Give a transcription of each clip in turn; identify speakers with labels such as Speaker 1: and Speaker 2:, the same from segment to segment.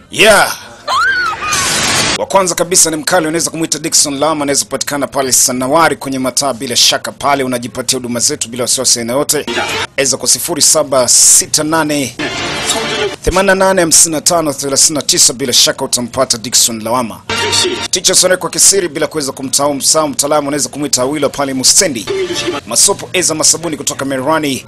Speaker 1: Yeah. Wa kwanza kabisa ni mkali, unaweza kumwita Dickson Lama, anaweza kupatikana pale Sanawari kwenye mataa. Bila shaka pale unajipatia huduma zetu bila wasiwasi aina yote, eza kwa 0768 885539 bila shaka utampata Dickson Lawama. Ticha Sone kwa kisiri bila kuweza kumtahau msahau mtaalamu, unaweza kumwita Awilo pale Mustendi. Masopo eza masabuni kutoka Merani.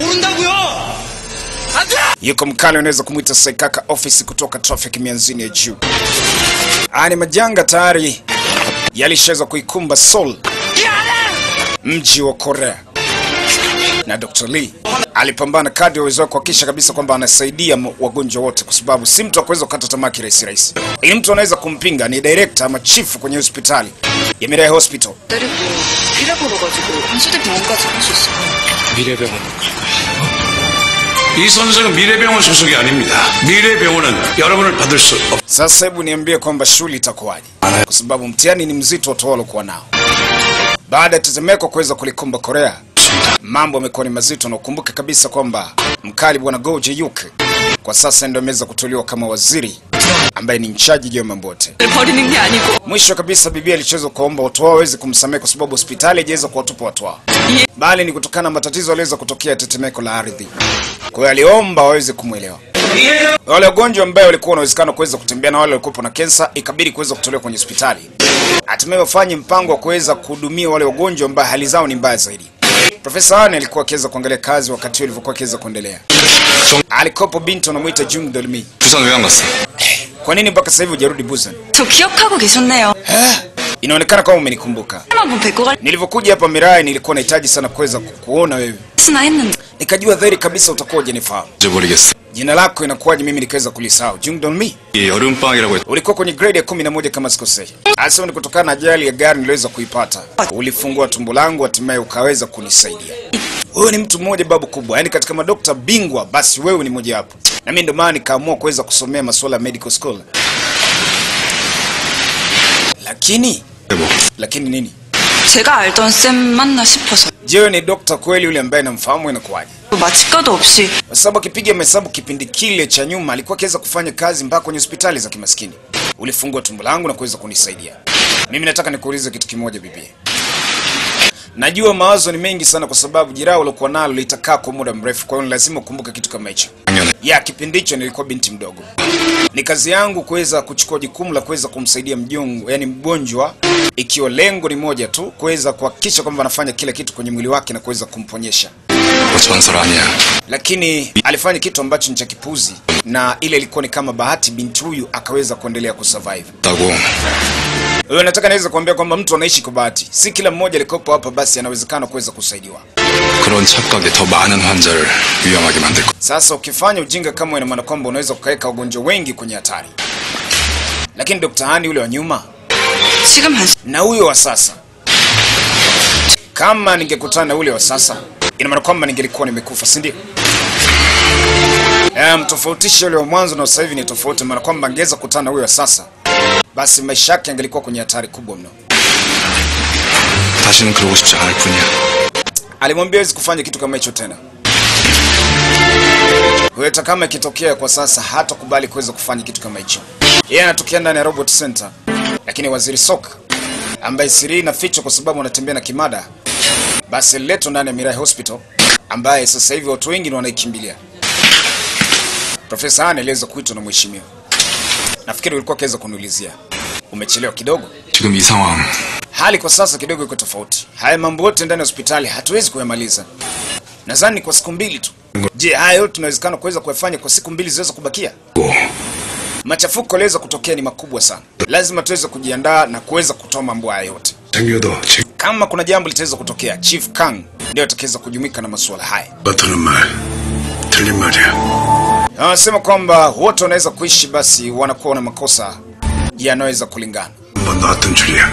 Speaker 1: Yuko mkali, unaweza kumwita Saikaka office kutoka traffic mianzini ya juu. Haya ni majanga tayari yalishaweza kuikumba Seoul, mji wa Korea, na Dr. Lee alipambana kadri ya uwezo wake kuhakikisha kabisa kwamba anasaidia m- wagonjwa wote, kwa sababu si mtu akuweza kukata tamaa kirahisi rahisi. Ili mtu anaweza kumpinga ni director ama chifu kwenye hospitali ya Mirai Hospital.
Speaker 2: 때리고 피를 불어가지고 한수대병원까지 갈 수 있어요.
Speaker 3: 미래병원 이 선생은 미래병원 소속이 아닙니다. 미래병원은 여러분을 받을 수 없.
Speaker 1: Sasa hebu niambie kwamba shughuli itakuwaje, kwa sababu mtihani ni mzito watu walokuwa nao baada ya tetemeko kuweza kulikumba Korea. Mambo yamekuwa ni mazito, na ukumbuke kabisa kwamba mkali bwana Go Jae-yuk kwa sasa ndio ameweza kuteuliwa kama waziri ambaye ni mchaji juu ya mambo yote.
Speaker 2: 버리는 게 아니고
Speaker 1: Mwisho kabisa, bibi alichoweza kuomba watu wao waweze kumsamehe kwa sababu hospitali haijaweza kuwatupa watu wao, bali ni kutokana na matatizo yaliweza kutokea tetemeko la ardhi. Kwa hiyo aliomba waweze kumwelewa wale wagonjwa ambao walikuwa na uwezekano kuweza kutembea na wale walikuwa na kensa, ikabidi kuweza kutolewa kwenye hospitali. Hatimaye wafanye mpango wa kuweza kuhudumia wale wagonjwa ambao hali zao ni mbaya zaidi. Profesa Han alikuwa akiweza kuangalia kazi wakati huo ilivyokuwa akiweza kuendelea. Alikopo binti anamuita Jung Dolmi.
Speaker 3: 부산 왜 안 갔어?
Speaker 1: Kwa nini mpaka sasa hivi hujarudi Busan?
Speaker 2: 저 기억하고 계셨네요.
Speaker 1: Inaonekana kama umenikumbuka.
Speaker 2: 한번 뵙고 갈
Speaker 1: Nilivyokuja hapa Mirai nilikuwa nahitaji sana kuweza kukuona wewe.
Speaker 2: 수나 했는데
Speaker 1: Nikajua dhahiri kabisa utakuwa hujanifahamu.
Speaker 3: 잊어버리겠어.
Speaker 1: Jina lako inakuwaje mimi nikaweza kulisahau? Jung Dolmi.
Speaker 3: 이 여름방학이라고 했.
Speaker 1: Ulikuwa kwenye grade ya kumi na moja kama sikosei. Asema ni kutokana na ajali ya gari niliweza kuipata. Ulifungua tumbo langu hatimaye ukaweza kunisaidia. Wewe ni mtu mmoja babu kubwa, yaani katika madokta bingwa basi wewe ni mmoja wapo. Na mimi ndio maana nikaamua kuweza kusomea masuala ya medical school. Lakini
Speaker 3: 뭐
Speaker 1: lakini nini?
Speaker 2: 제가 알던 쌤 맞나 싶어서
Speaker 1: Je, wewe ni dokta kweli yule ambaye namfahamu inakuwaje?
Speaker 2: 마취과도 없이
Speaker 1: Kwa sababu akipiga mahesabu kipindi kile cha nyuma alikuwa akiweza kufanya kazi mpaka kwenye hospitali za kimaskini. Ulifungua tumbo langu na kuweza kunisaidia. Mimi nataka nikuulize kitu kimoja bibi. Najua mawazo ni mengi sana kwa sababu jeraha uliokuwa nalo litakaa kwa muda mrefu, kwa hiyo ni lazima ukumbuke kitu kama hicho.
Speaker 3: 작년에
Speaker 1: Ya kipindi hicho nilikuwa binti mdogo. Ni kazi yangu kuweza kuchukua jukumu la kuweza kumsaidia mjongo, yani mgonjwa, ikiwa lengo ni moja tu, kuweza kuhakikisha kwamba anafanya kila kitu kwenye mwili wake na kuweza kumponyesha
Speaker 3: 뭐 전설 아니야.
Speaker 1: lakini alifanya kitu ambacho ni cha kipuzi, na ile ilikuwa ni kama bahati, binti huyu akaweza kuendelea kusurvive.
Speaker 3: 다고
Speaker 1: Wewe nataka naweza kuambia kwamba mtu anaishi kwa bahati, si kila mmoja alikopo hapa basi anawezekana kuweza kusaidiwa.
Speaker 3: 그런 착각이 더 많은 환자를 위험하게 만들 거.
Speaker 1: Sasa ukifanya ujinga kama ina maana kwamba unaweza kukaweka wagonjwa wengi kwenye hatari. Lakini Dr. Hani yule wa nyuma
Speaker 2: 지금 한
Speaker 1: na huyo wa sasa, kama ningekutana na ule wa sasa, ina maana kwamba ningelikuwa nimekufa, si ndio? Um, tofautisha yule wa mwanzo na sasa hivi ni tofauti, maana kwamba angeweza kukutana na huyo wa sasa, basi maisha yake yangelikuwa kwenye hatari kubwa mno.
Speaker 3: 다시는 그러고 싶지 않을 뿐이야.
Speaker 1: Alimwambia hawezi kufanya kitu kama hicho tena. Huyo hata kama ikitokea kwa sasa hatakubali kuweza kufanya kitu kama hicho. Yeye anatokea ndani ya Robot Center, lakini Waziri Sok ambaye siri hii inafichwa kwa sababu anatembea na kimada, basi aliletwa ndani ya Mirai Hospital ambaye sasa hivi watu wengi ni wanaikimbilia. Profesa Han aliweza kuitwa na mheshimiwa. Nafikiri ulikuwa akiweza kuniulizia. Umechelewa kidogo.
Speaker 3: 지금 이 상황
Speaker 1: Hali kwa sasa kidogo iko tofauti. Haya mambo yote ndani ya hospitali hatuwezi kuyamaliza. Nadhani kwa siku mbili tu. Je, haya yote tunawezekana kuweza kuyafanya kwa siku mbili ziweza kubakia?
Speaker 3: 고
Speaker 1: Machafuko yaliweza kutokea ni makubwa sana. Lazima tuweze kujiandaa na kuweza kutoa mambo haya yote.
Speaker 3: 생겨도 지금
Speaker 1: Kama kuna jambo litaweza kutokea, Chief Kang ndio atakaweza kujumuika na masuala haya.
Speaker 3: 같은 말 틀린 말이야.
Speaker 1: Na Wanasema kwamba wote wanaweza kuishi, basi wanakuwa na makosa yanaweza kulingana,
Speaker 3: 한번 나왔던 줄이야.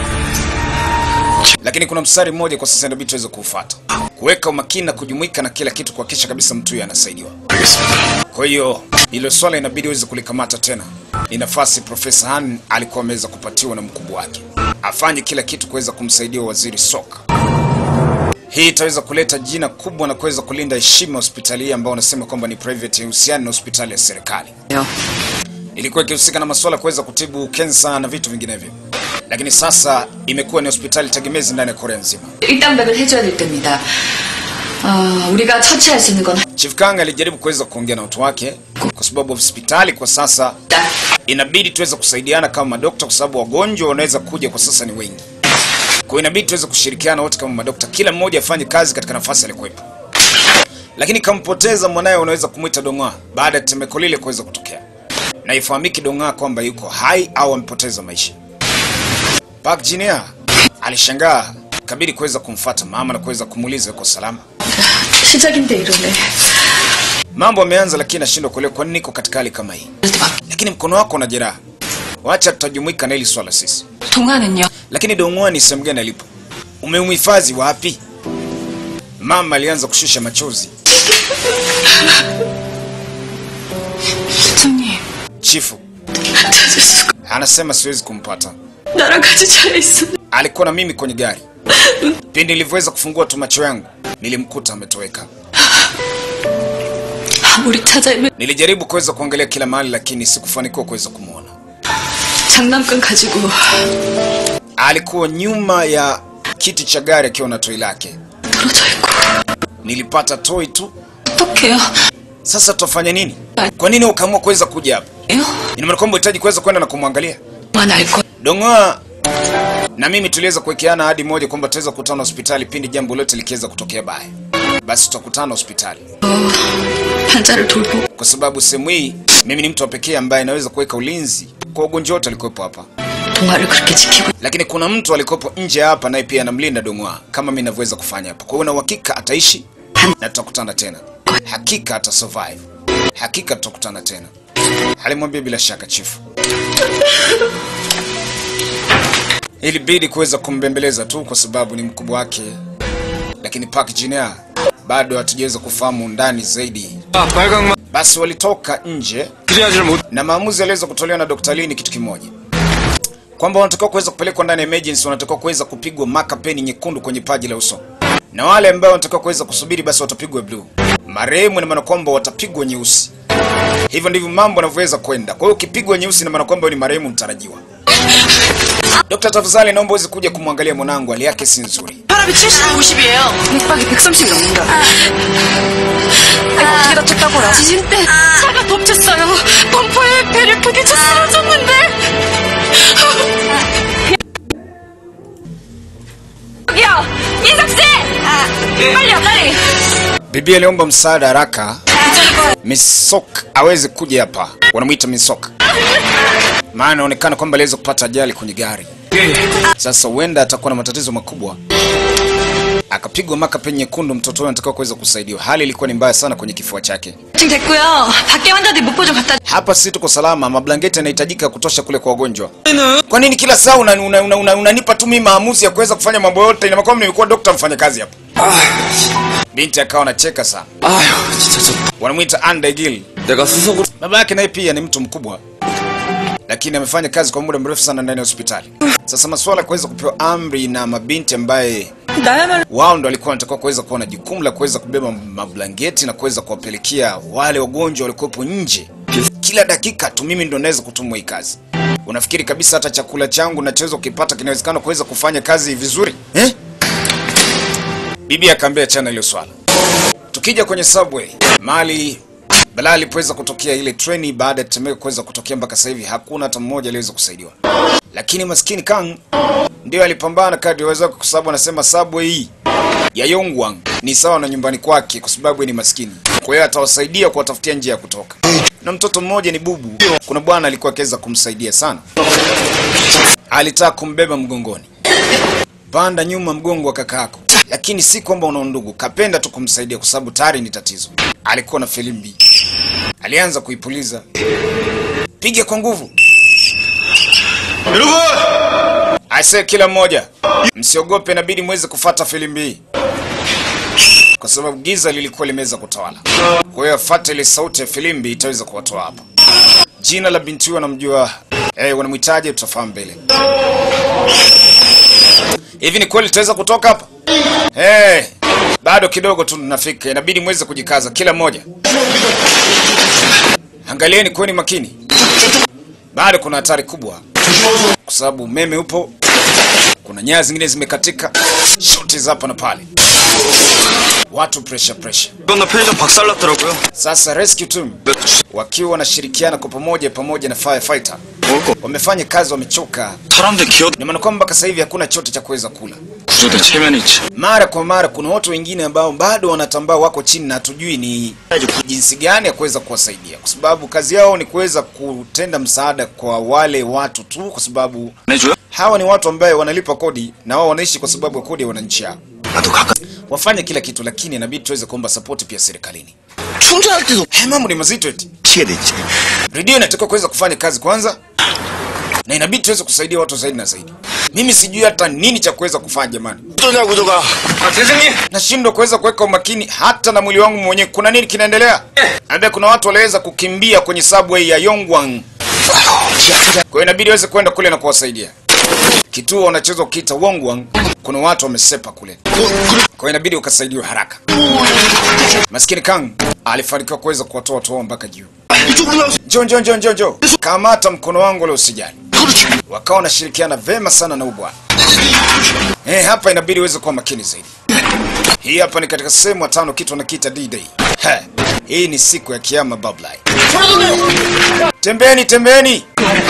Speaker 1: lakini kuna mstari mmoja kwa sasa inabidi tuweze kuufuata, kuweka umakini na kujumuika na kila kitu, kuhakikisha kabisa mtu huyo anasaidiwa.
Speaker 3: 알겠습니다.
Speaker 1: Kwa hiyo hilo swala inabidi uweze kulikamata tena. Ni nafasi Profesa Han alikuwa ameweza kupatiwa na mkubwa wake, afanye kila kitu kuweza kumsaidia waziri Sok. Hii itaweza kuleta jina kubwa na kuweza kulinda heshima ya hospitali hii ambao wanasema kwamba ni private, husiana na hospitali ya serikali.
Speaker 2: 요.
Speaker 1: ilikuwa ikihusika na masuala ya kuweza kutibu kensa na vitu vinginevyo, lakini sasa imekuwa ni hospitali tegemezi ndani ya Korea nzima.
Speaker 2: 일당백을 해줘야 될 때입니다. 어, 우리가 처치할 수 있는 건
Speaker 1: Chief Kang alijaribu kuweza kuongea na watu wake, kwa sababu hospitali kwa sasa
Speaker 2: 딱
Speaker 1: inabidi tuweze kusaidiana kama madokta, kwa sababu wagonjwa wanaweza kuja kwa sasa ni wengi. Kwa hiyo inabidi tuweze kushirikiana wote kama madokta, kila mmoja afanye kazi katika nafasi alikuwepo. Lakini kampoteza mwanaye, unaweza kumwita Dong'a baada ya tetemeko lile kuweza kutokea, na ifahamiki Dong'a kwamba yuko hai au amepoteza maisha. Park Jinia alishangaa, kabidi kuweza kumfuata mama na kuweza kumuuliza yuko salama.
Speaker 2: 시작인데 이러네.
Speaker 1: Mambo yameanza, lakini nashindwa kuelewa kwa nini niko katika hali kama hii. Lakini mkono wako una jeraha, wacha tutajumuika na hili swala sisi.
Speaker 2: 동화는요?
Speaker 1: Lakini Dong'ua ni sehemu gani alipo? Umemhifadhi wapi? Mama alianza kushusha machozi.
Speaker 2: 수정님
Speaker 1: Chifu
Speaker 2: 찾을 수가
Speaker 1: anasema siwezi kumpata.
Speaker 2: 나랑 같이 차 있어.
Speaker 1: Alikuwa na mimi kwenye gari. Pindi nilivyoweza kufungua tu macho yangu, nilimkuta ametoweka.
Speaker 2: 아무리 찾아보면
Speaker 1: Nilijaribu kuweza kuangalia kila mahali, lakini sikufanikiwa kuweza kumwona.
Speaker 2: 장난감 가지고
Speaker 1: Alikuwa nyuma ya kiti cha gari akiwa na toi lake.
Speaker 2: 떨어져 있고
Speaker 1: Nilipata toi tu.
Speaker 2: 어떡해요?
Speaker 1: Sasa tutafanya nini? Kwa nini ukaamua kuweza kuja hapa?
Speaker 2: 에요?
Speaker 1: Ina maana kwamba unahitaji kuweza kwenda na kumwangalia?
Speaker 2: 만 알거
Speaker 1: Dong'oa na mimi tuliweza kuwekeana ahadi moja kwamba tutaweza kukutana hospitali pindi jambo lote likiweza kutokea baya, basi tutakutana hospitali,
Speaker 2: 환자를 돌보
Speaker 1: kwa sababu sehemu hii mimi ni mtu wa pekee ambaye anaweza kuweka ulinzi kwa wagonjwa wote walikuwepo hapa,
Speaker 2: 동화를 그렇게 지키고
Speaker 1: lakini kuna mtu alikuwepo nje hapa naye pia anamlinda Dong'oa kama mimi ninavyoweza kufanya hapa. Kwa hiyo na uhakika ataishi na tutakutana tena, hakika ata survive, hakika tutakutana tena, alimwambia bila shaka chifu. Ilibidi kuweza kumbembeleza tu kwa sababu ni mkubwa wake, lakini Park Jin-hye bado hatujaweza kufahamu ndani zaidi.
Speaker 3: 아, 빨강만
Speaker 1: Basi walitoka nje
Speaker 3: 그래야지를 못.
Speaker 1: na maamuzi yaliweza kutolewa na Dr. Lee ni kitu kimoja, kwamba wanatakiwa kuweza kupelekwa ndani ya emergency, wanatakiwa kuweza kupigwa maka peni nyekundu kwenye paji la uso, na wale ambao wanatakiwa kuweza kusubiri basi watapigwa blue. Marehemu ina maana kwamba watapigwa nyeusi. Hivyo ndivyo mambo yanavyoweza kwenda. Kwa hiyo ukipigwa nyeusi ina maana kwamba wewe ni marehemu mtarajiwa. Dr. tafadhali naomba uweze kuja kumwangalia mwanangu, hali yake si nzuri.
Speaker 2: 혈압이 70, 50이에요. 맥박이 130이 넘는다. 아이고, 어떻게 다쳤다고요? 지진 때 차가 덮쳤어요. 범퍼에 배를 크게 쳐 쓰러졌는데. 여기요! 인석씨! 빨리요, 빨리!
Speaker 1: Bibi aliomba msaada haraka Misok aweze kuja hapa, wanamwita Misok, maana inaonekana kwamba aliweza kupata ajali kwenye gari. Sasa huenda atakuwa na matatizo makubwa, akapigwa maka penye nyekundu. Mtoto huyo anatakiwa kuweza kusaidiwa. Hali ilikuwa ni mbaya sana kwenye kifua chake.
Speaker 2: 지금 됐고요. 밖에 환자들 목보 좀 갖다
Speaker 1: Hapa si tuko salama, mablangeti yanahitajika ya kutosha kule kwa wagonjwa. Kwa nini kila saa unanipa una, una, una, unanipa tu mimi maamuzi ya kuweza kufanya mambo yote? Ina maana kwamba nimekuwa dokta mfanya kazi hapa. Binti akawa anacheka sana,
Speaker 4: 아휴 진짜 저
Speaker 1: wanamwita Andegil.
Speaker 4: 내가 수석으로
Speaker 1: Baba yake naye pia ni mtu mkubwa, lakini amefanya kazi kwa muda mrefu sana ndani ya hospitali. Sasa masuala ya kuweza kupewa amri na mabinti ambaye
Speaker 2: 나야말로
Speaker 1: wao ndo walikuwa wanatakiwa kuweza kuwa na jukumu la kuweza kubeba mablangeti na kuweza kuwapelekea wale wagonjwa walikuwepo nje kila dakika tu. Mimi ndo naweza kutumwa hii kazi. Unafikiri kabisa hata chakula changu nachoweza kukipata kinawezekana kuweza kufanya kazi vizuri eh? Bibi akaambia chana hilo swala. Tukija kwenye subway mali balaa alipoweza kutokea ile treni baada ya tetemeko kuweza kutokea, mpaka sasa hivi hakuna hata mmoja aliyeweza kusaidiwa, lakini maskini Kang ndio alipambana kadri awezavyo, kwa sababu anasema subway hii ya Yongwang ni sawa na nyumbani kwake, kwa sababu yeye ni maskini. Kwa hiyo atawasaidia kuwatafutia njia ya kutoka. Na mtoto mmoja ni bubu, kuna bwana alikuwa akiweza kumsaidia sana, alitaka kumbeba mgongoni panda nyuma mgongo wa kakaako, lakini si kwamba una ndugu, kapenda tu kumsaidia kwa sababu tayari ni tatizo. Alikuwa na filimbi, alianza kuipuliza, piga kwa nguvu. Aise, kila mmoja msiogope, inabidi mweze kufata filimbi hii kwa sababu giza lilikuwa limeweza kutawala. Kwa hiyo afate ile sauti ya filimbi itaweza kuwatoa hapa. Jina la binti huyo anamjua, eh, wanamhitaji, tutafahamu mbele. Hivi ni kweli tutaweza kutoka hapa? Eh, bado kidogo tu tunafika, inabidi mweze kujikaza kila mmoja. Angalieni, kuweni makini. bado kuna hatari kubwa, kwa sababu umeme upo, kuna nyaya zingine zimekatika, shoti za hapa na pale, watu pressure pressure.
Speaker 4: 건너 편의점 박살났더라고요.
Speaker 1: Sasa rescue team wakiwa wanashirikiana kwa pamoja pamoja na firefighter
Speaker 4: 먹을 거.
Speaker 1: wamefanya kazi, wamechoka.
Speaker 4: 사람들 기어
Speaker 1: Ni maana kwamba mpaka sasa hivi hakuna chote cha kuweza kula.
Speaker 4: 구조대 체면이 있지.
Speaker 1: Mara kwa mara kuna watu wengine ambao bado wanatambaa, wako chini na hatujui ni jinsi gani ya kuweza kuwasaidia, kwa sababu kazi yao ni kuweza kutenda msaada kwa wale watu tu, kwa sababu
Speaker 4: 내줘요?
Speaker 1: hawa ni watu ambaye wanalipa kodi na wao wanaishi kwa sababu ya kodi ya wananchi hao.
Speaker 4: 나도 가끔
Speaker 1: Wafanye kila kitu, lakini inabidi tuweze kuomba support pia serikalini.
Speaker 4: 충전할 때도
Speaker 1: Haya mambo ni mazito eti.
Speaker 4: 피해 되지.
Speaker 1: redio inatakiwa kuweza kufanya kazi kwanza na inabidi tuweze kusaidia watu zaidi na zaidi. Mimi sijui hata nini cha kuweza kufanya jamani,
Speaker 4: 어떠냐 구조가? 아 대장님.
Speaker 1: nashindwa kuweza kuweka umakini hata na mwili wangu mwenyewe. Kuna nini kinaendelea? Labda kuna watu waliweza kukimbia kwenye subway ya Yongwang, kwa hiyo inabidi waweze kwenda kule na kuwasaidia. Kituo wanachoweza kukiita Wongwang, kuna watu wamesepa kule, kwa hiyo inabidi ukasaidiwa haraka. Maskini Kang alifanikiwa kuweza kuwatoa watu wao mpaka juu.
Speaker 4: 이쪽으로 나오세요.
Speaker 1: Njoo, njoo, njoo, njoo, njoo, kamata mkono wangu ule, usijali.
Speaker 4: 그렇지.
Speaker 1: wakawa wanashirikiana vema sana na ubwana. Eh, hapa inabidi uweze kuwa makini zaidi. Hii hapa ni katika sehemu ya tano, kitu wanakiita D-Day. He, hii ni siku ya kiyama bablai. Tembeni, tembeni.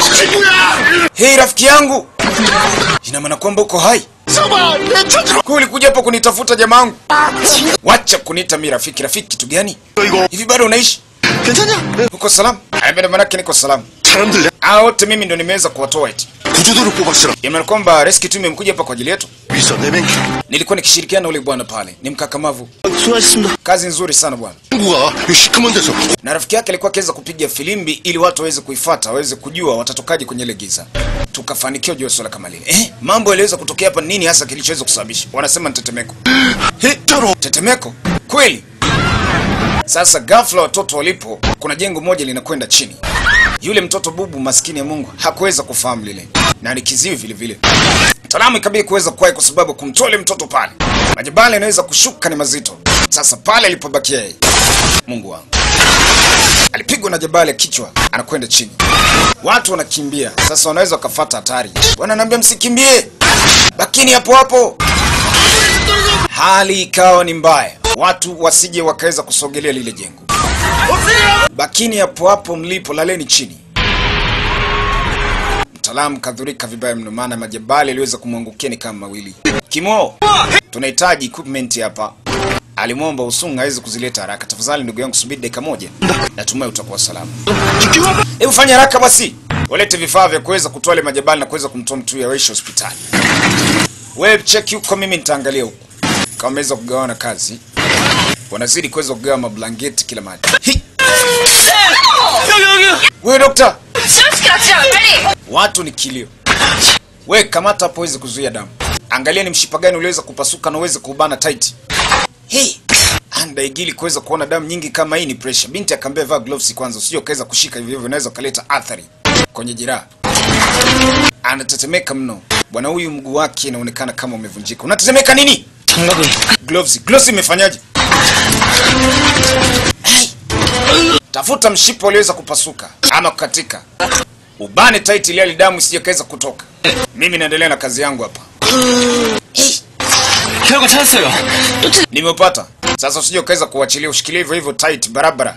Speaker 1: Hei rafiki yangu, ina maana kwamba uko hai? Kwa ulikuja hapa kunitafuta jamaangu? Wacha kuniita mi rafiki. Rafiki kitu gani?
Speaker 4: 이거
Speaker 1: Hivi bado unaishi?
Speaker 4: 괜찮냐?
Speaker 1: Uko salama? Aya, maanake niko salama.
Speaker 4: 사람들
Speaker 1: Hao wote mimi ndo nimeweza kuwatoa eti.
Speaker 4: 구조대로 뽑았으라.
Speaker 1: Ina kwamba rescue team imekuja hapa kwa ajili yetu.
Speaker 4: 위서 내맹.
Speaker 1: Nilikuwa nikishirikiana na ule bwana pale, ni mkakamavu,
Speaker 4: 수고하셨습니다.
Speaker 1: kazi nzuri sana bwana.
Speaker 4: 친구가 이 시커먼 데서
Speaker 1: Na rafiki yake alikuwa akiweza kupiga filimbi ili watu waweze kuifata, waweze kujua watatokaje kwenye ile giza. Tukafanikiwa juu ya swala kama lile. Eh, mambo yaliweza kutokea hapa, nini hasa kilichoweza kusababisha? Wanasema ni tetemeko. He,
Speaker 4: 따로
Speaker 1: tetemeko kweli? Sasa ghafla watoto walipo, kuna jengo moja linakwenda chini. Yule mtoto bubu maskini ya Mungu hakuweza kufahamu lile, na ni kiziwi vile vile. Mtaalamu ikabidi kuweza kuwahi kwa sababu kumtoa yule mtoto pale, majabali yanaweza kushuka ni mazito. Sasa pale alipobakia yeye, Mungu wangu, alipigwa na jabali ya kichwa, anakwenda chini. Watu wanakimbia sasa, wanaweza wakafata hatari. Wananiambia msikimbie, bakini hapo hapo. Hali ikawa ni mbaya, watu wasije wakaweza kusogelea lile jengo. Bakini hapo hapo mlipo, laleni chini. Mtaalamu kadhurika vibaya mno, maana majabali yaliweza kumwangukia ni kama mawili. Kimo, tunahitaji equipment hapa. Alimwomba Usunga aweze kuzileta haraka. Tafadhali ndugu yangu, subiri dakika moja, natumai utakuwa salama. Hebu fanya haraka basi, walete vifaa vya kuweza kutoa ile majabali na kuweza kumtoa mtu huyu awaishi hospitali. Wewe check huko, mimi nitaangalia huko kama wameweza kugawana kazi. Wanazidi kuweza kugawa mablangeti kila mahali. Hi! Wewe dokta,
Speaker 2: 실어치기 납치야 빨리
Speaker 1: watu ni kilio. We kamata hapo uweze kuzuia damu. Angalia ni mshipa gani uliweza kupasuka na uweze kubana tight. Hey, andaigili kuweza kuona damu nyingi kama hii ni pressure. Binti akaambia vaa gloves kwanza, usije ukaweza kushika hivyo hivyo, inaweza kaleta athari kwenye jeraha. Anatetemeka mno. Bwana huyu mguu wake inaonekana kama umevunjika. Unatetemeka nini?
Speaker 4: 장갑을
Speaker 1: Gloves, gloves imefanyaje? Ai. Tafuta mshipa uliweza kupasuka ama kukatika, ubane tight ili hali damu isije kaweza kutoka. Mimi naendelea na kazi yangu hapa. Hey,
Speaker 4: 혈관 찾았어요.
Speaker 1: nimeupata sasa, usije ukaweza kuachilia, ushikilie hivyo hivyo tight barabara.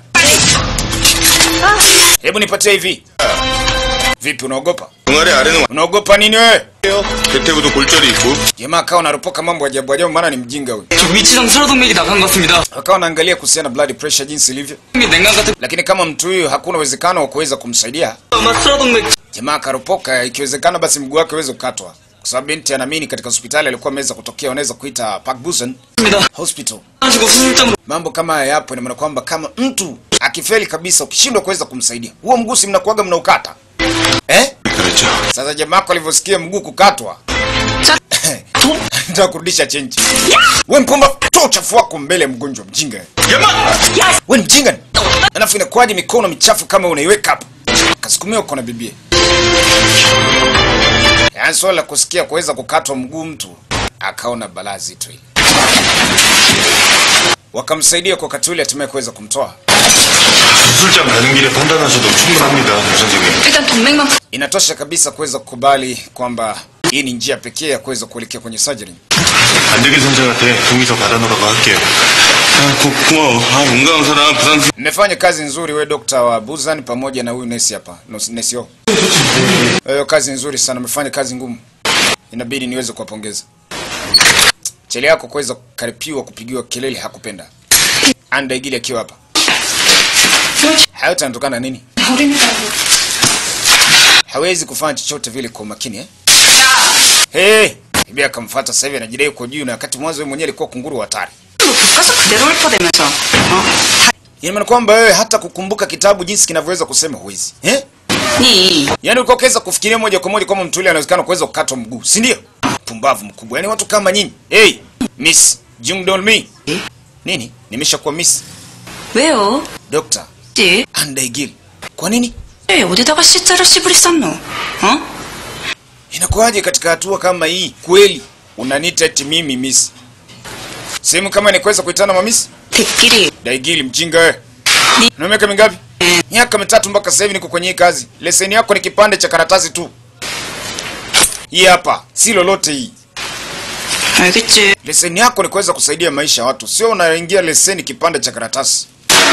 Speaker 1: Hebu nipatie hivi. Vipi, unaogopa?
Speaker 3: 동아리 아래는
Speaker 1: Unaogopa nini wewe?
Speaker 3: 완해요. 대퇴구도 골절이 있고
Speaker 1: Jamaa akawa anaropoka mambo ajabu ajabu, maana ni mjinga huyu.
Speaker 4: 저 위치상 슬어동맥이 나간 것 같습니다.
Speaker 1: Akawa anaangalia kuhusiana na blood pressure jinsi ilivyo,
Speaker 4: 냉각 같은
Speaker 1: lakini kama mtu huyu hakuna uwezekano wa kuweza kumsaidia
Speaker 4: 아마 슬어동맥
Speaker 1: Jamaa akaropoka, ikiwezekana basi mguu wake uweze kukatwa, kwa sababu binti anaamini katika hospitali alikuwa ameweza kutokea, wanaweza kuita Park Busan
Speaker 4: 입니다.
Speaker 1: Hospital.
Speaker 4: 하시고 수술장으로
Speaker 1: Mambo kama haya yapo, ina maana kwamba kama mtu akifeli kabisa, ukishindwa kuweza kumsaidia, huo mguu si mnakuaga mnaukata eh?
Speaker 3: 그렇죠.
Speaker 1: Sasa jamaa wako alivyosikia mguu kukatwa, ndio kurudisha chenji. We mpumba, toa uchafu wako mbele ya mgonjwa mjinga. We ni mjinga ni? Alafu inakuwaje mikono michafu kama unaiweka hapo? Kasukumia uko na bibie. Yaani swala la kusikia kuweza kukatwa mguu mtu akaona balaa zito hili. Wakamsaidia kwa wakati ule hatimaye kuweza kumtoa.
Speaker 5: 수술장 가는 길에 판단하셔도 충분합니다, 조 선생님.
Speaker 2: 일단 동맥만
Speaker 1: Inatosha kabisa kuweza kukubali kwamba hii ni njia pekee ya kuweza kuelekea kwenye surgery.
Speaker 5: 안대기 선생한테 동의서 받아놓으라고 할게요.
Speaker 3: 아, 고, 고마워. 아, 용감한 사람, 부산
Speaker 1: Mmefanya kazi nzuri we dokta wa Buzan pamoja na huyu nesi hapa. No, nesi yo. Hiyo kazi nzuri sana, mmefanya kazi ngumu. Inabidi niweze kuwapongeza. Chele yako kuweza kukaripiwa kupigiwa kelele hakupenda. Anda igili akiwa hapa. Hayo tanatokana nini? Hawezi kufanya chochote vile kwa umakini eh? Hey, bibi akamfuata sasa hivi anajidai uko juu na wakati mwanzo yeye mwenyewe alikuwa kunguru wa hatari.
Speaker 6: 교과서 그대로 읊어대면서 어?
Speaker 1: Ina maana kwamba wewe hata kukumbuka kitabu jinsi kinavyoweza kusema huwezi. Eh?
Speaker 6: 니
Speaker 1: Yaani ulikuwa ukiweza kufikiria moja kwa moja kama mtu yule anawezekana kuweza kukatwa mguu, si ndio? Pumbavu mkubwa. Yaani watu kama nyinyi. Hey, Miss Jungdolmi. Nini? Nimeshakuwa Miss
Speaker 6: 왜요?
Speaker 1: Dr.
Speaker 6: 씨?
Speaker 1: Andaigil. Kwa nini?
Speaker 6: 에 어디다가 C자를 씨부리 썼노? 어?
Speaker 1: Inakuwaje katika hatua kama hii? Kweli unaniita eti mimi Miss? Sehemu kama ni kuweza kuitana mamisi?
Speaker 6: 대끼리
Speaker 1: Daigili mjinga wewe.
Speaker 6: Ni-
Speaker 1: Na miaka mingapi? Miaka mitatu mpaka sasa hivi niko kwenye hii kazi. Leseni yako ni kipande cha karatasi tu. Hii hapa, si lolote hii.
Speaker 6: 알겠지
Speaker 1: Leseni yako ni kuweza kusaidia maisha ya watu, sio unaingia leseni kipande cha karatasi.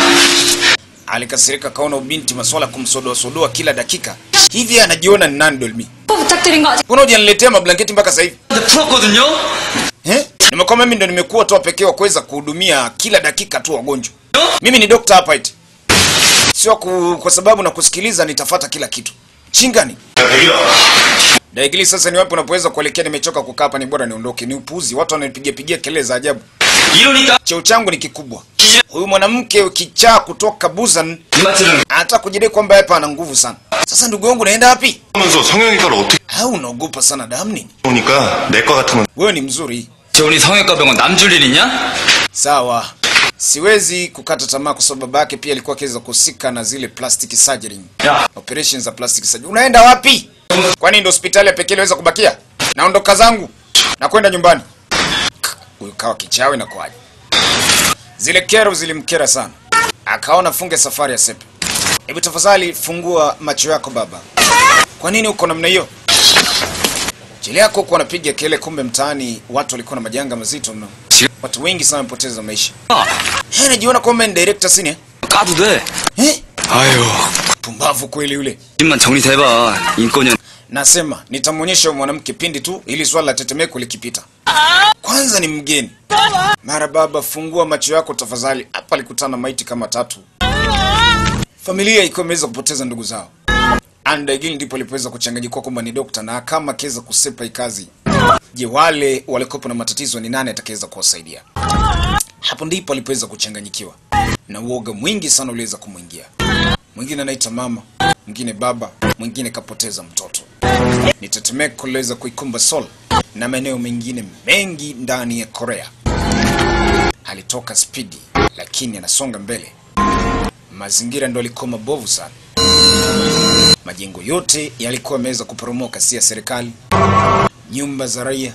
Speaker 1: Alikasirika kaona ubinti maswala kumsodoa sodoa kila dakika. Hivi anajiona ni nani Dolmi?
Speaker 2: 또 부탁드린 거 아직
Speaker 1: Mbona hujaniletea mablanketi mpaka sasa hivi?
Speaker 4: 근데 풀었거든요?
Speaker 1: Eh? Nimekwambia mimi ndo nimekuwa tu wa pekee wa kuweza kuhudumia kila dakika tu wagonjwa. Mimi ni dokta hapa eti. Sio ku, kwa sababu na kusikiliza nitafata kila kitu. Chingani.
Speaker 5: 야, 대기라.
Speaker 1: Daigili sasa ni wapi unapoweza kuelekea nimechoka kukaa hapa ni bora niondoke. Ni upuzi. Watu wananipigia pigia kelele za ajabu.
Speaker 4: 이러니까
Speaker 1: Cheo changu ni kikubwa. Huyu mwanamke kichaa kutoka Busan
Speaker 4: 이마트는
Speaker 1: anataka kujidai kwamba hapa ana nguvu sana. Sasa ndugu yangu naenda wapi?
Speaker 5: 하면서 성형외과를 어떻게
Speaker 1: Au unaogopa sana damu nini?
Speaker 5: 오니까 내과 같은 건
Speaker 1: Wewe ni mzuri.
Speaker 4: 재훈이 성형외과 병원 남줄 일 있냐?
Speaker 1: Sawa. Siwezi kukata tamaa kwa sababu babake pia alikuwa akiweza kuhusika na zile plastic surgery.
Speaker 4: 야
Speaker 1: Operations za plastic surgery. Unaenda wapi? Kwani ndio hospitali ya pekee inaweza kubakia? Naondoka zangu na kwenda nyumbani. Huyu kawa kichawi na kwaje? Zile kero zilimkera sana. Akaona funge safari ya sepe. Hebu tafadhali fungua macho yako baba. Kwa nini uko namna hiyo? Jili yako huko wanapiga kelele, kumbe mtaani watu walikuwa na majanga mazito mno. Watu wengi sana wamepoteza maisha. Eh, najiona kwamba ni director sini eh?
Speaker 4: 까도 돼
Speaker 1: Eh?
Speaker 4: 아유
Speaker 1: Pumbavu kweli yule.
Speaker 4: 입만 정리돼봐 인권이
Speaker 1: Nasema nitamwonyesha huyo mwanamke pindi tu ili swala la tetemeko likipita. Kwanza ni mgeni. Mara baba, fungua macho yako tafadhali. Hapa alikutana maiti kama tatu. Familia ikiwa imeweza kupoteza ndugu zao. Andaigil ndipo alipoweza kuchanganyikiwa kwamba ni dokta na kama akiweza kusepa hii kazi. Je, wale walikopo na matatizo ni nani atakayeweza kuwasaidia? Hapo ndipo alipoweza kuchanganyikiwa na uoga mwingi sana uliweza kumwingia. Mwingine anaita mama, mwingine baba, mwingine kapoteza mtoto. Ni tetemeko liliweza kuikumba Seoul na maeneo mengine mengi ndani ya Korea. Alitoka spidi, lakini anasonga mbele. Mazingira ndo alikuwa mabovu sana. Majengo yote yalikuwa yameweza kuporomoka, si ya serikali. Nyumba za raia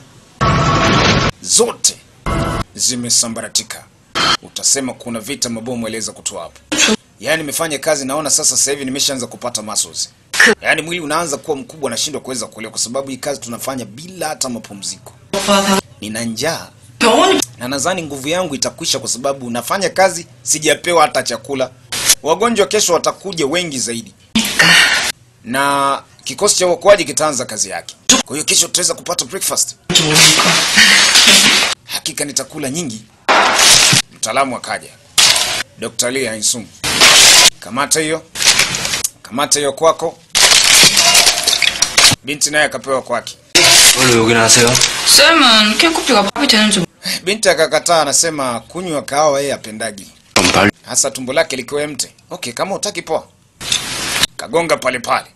Speaker 1: zote zimesambaratika. Utasema kuna vita mabomu yaliweza kutoa hapo. Yaani nimefanya kazi naona sasa sasa hivi nimeshaanza kupata muscles. Yaani mwili unaanza kuwa mkubwa nashindwa kuweza kuelewa kwa sababu hii kazi tunafanya bila hata mapumziko. Nina njaa
Speaker 6: 병원이
Speaker 1: na nadhani nguvu yangu itakwisha kwa sababu nafanya kazi sijapewa hata chakula. Wagonjwa kesho watakuja wengi zaidi. Na kikosi cha uokoaji kitaanza kazi yake. Kwa hiyo kesho tutaweza kupata breakfast. Hakika nitakula nyingi. Mtaalamu akaja. Dr. Lee Hansung. Kamata hiyo. Kamata hiyo kwako. Binti naye akapewa kwake.
Speaker 4: 원래 여기는 하세요?
Speaker 6: 쌤은 캔커피가 밥이 되는지
Speaker 1: Binti akakataa, anasema kunywa kahawa yeye apendagi,
Speaker 5: 그럼 발
Speaker 1: hasa tumbo lake likiwa emte. Okay, kama utaki poa. Kagonga pale pale,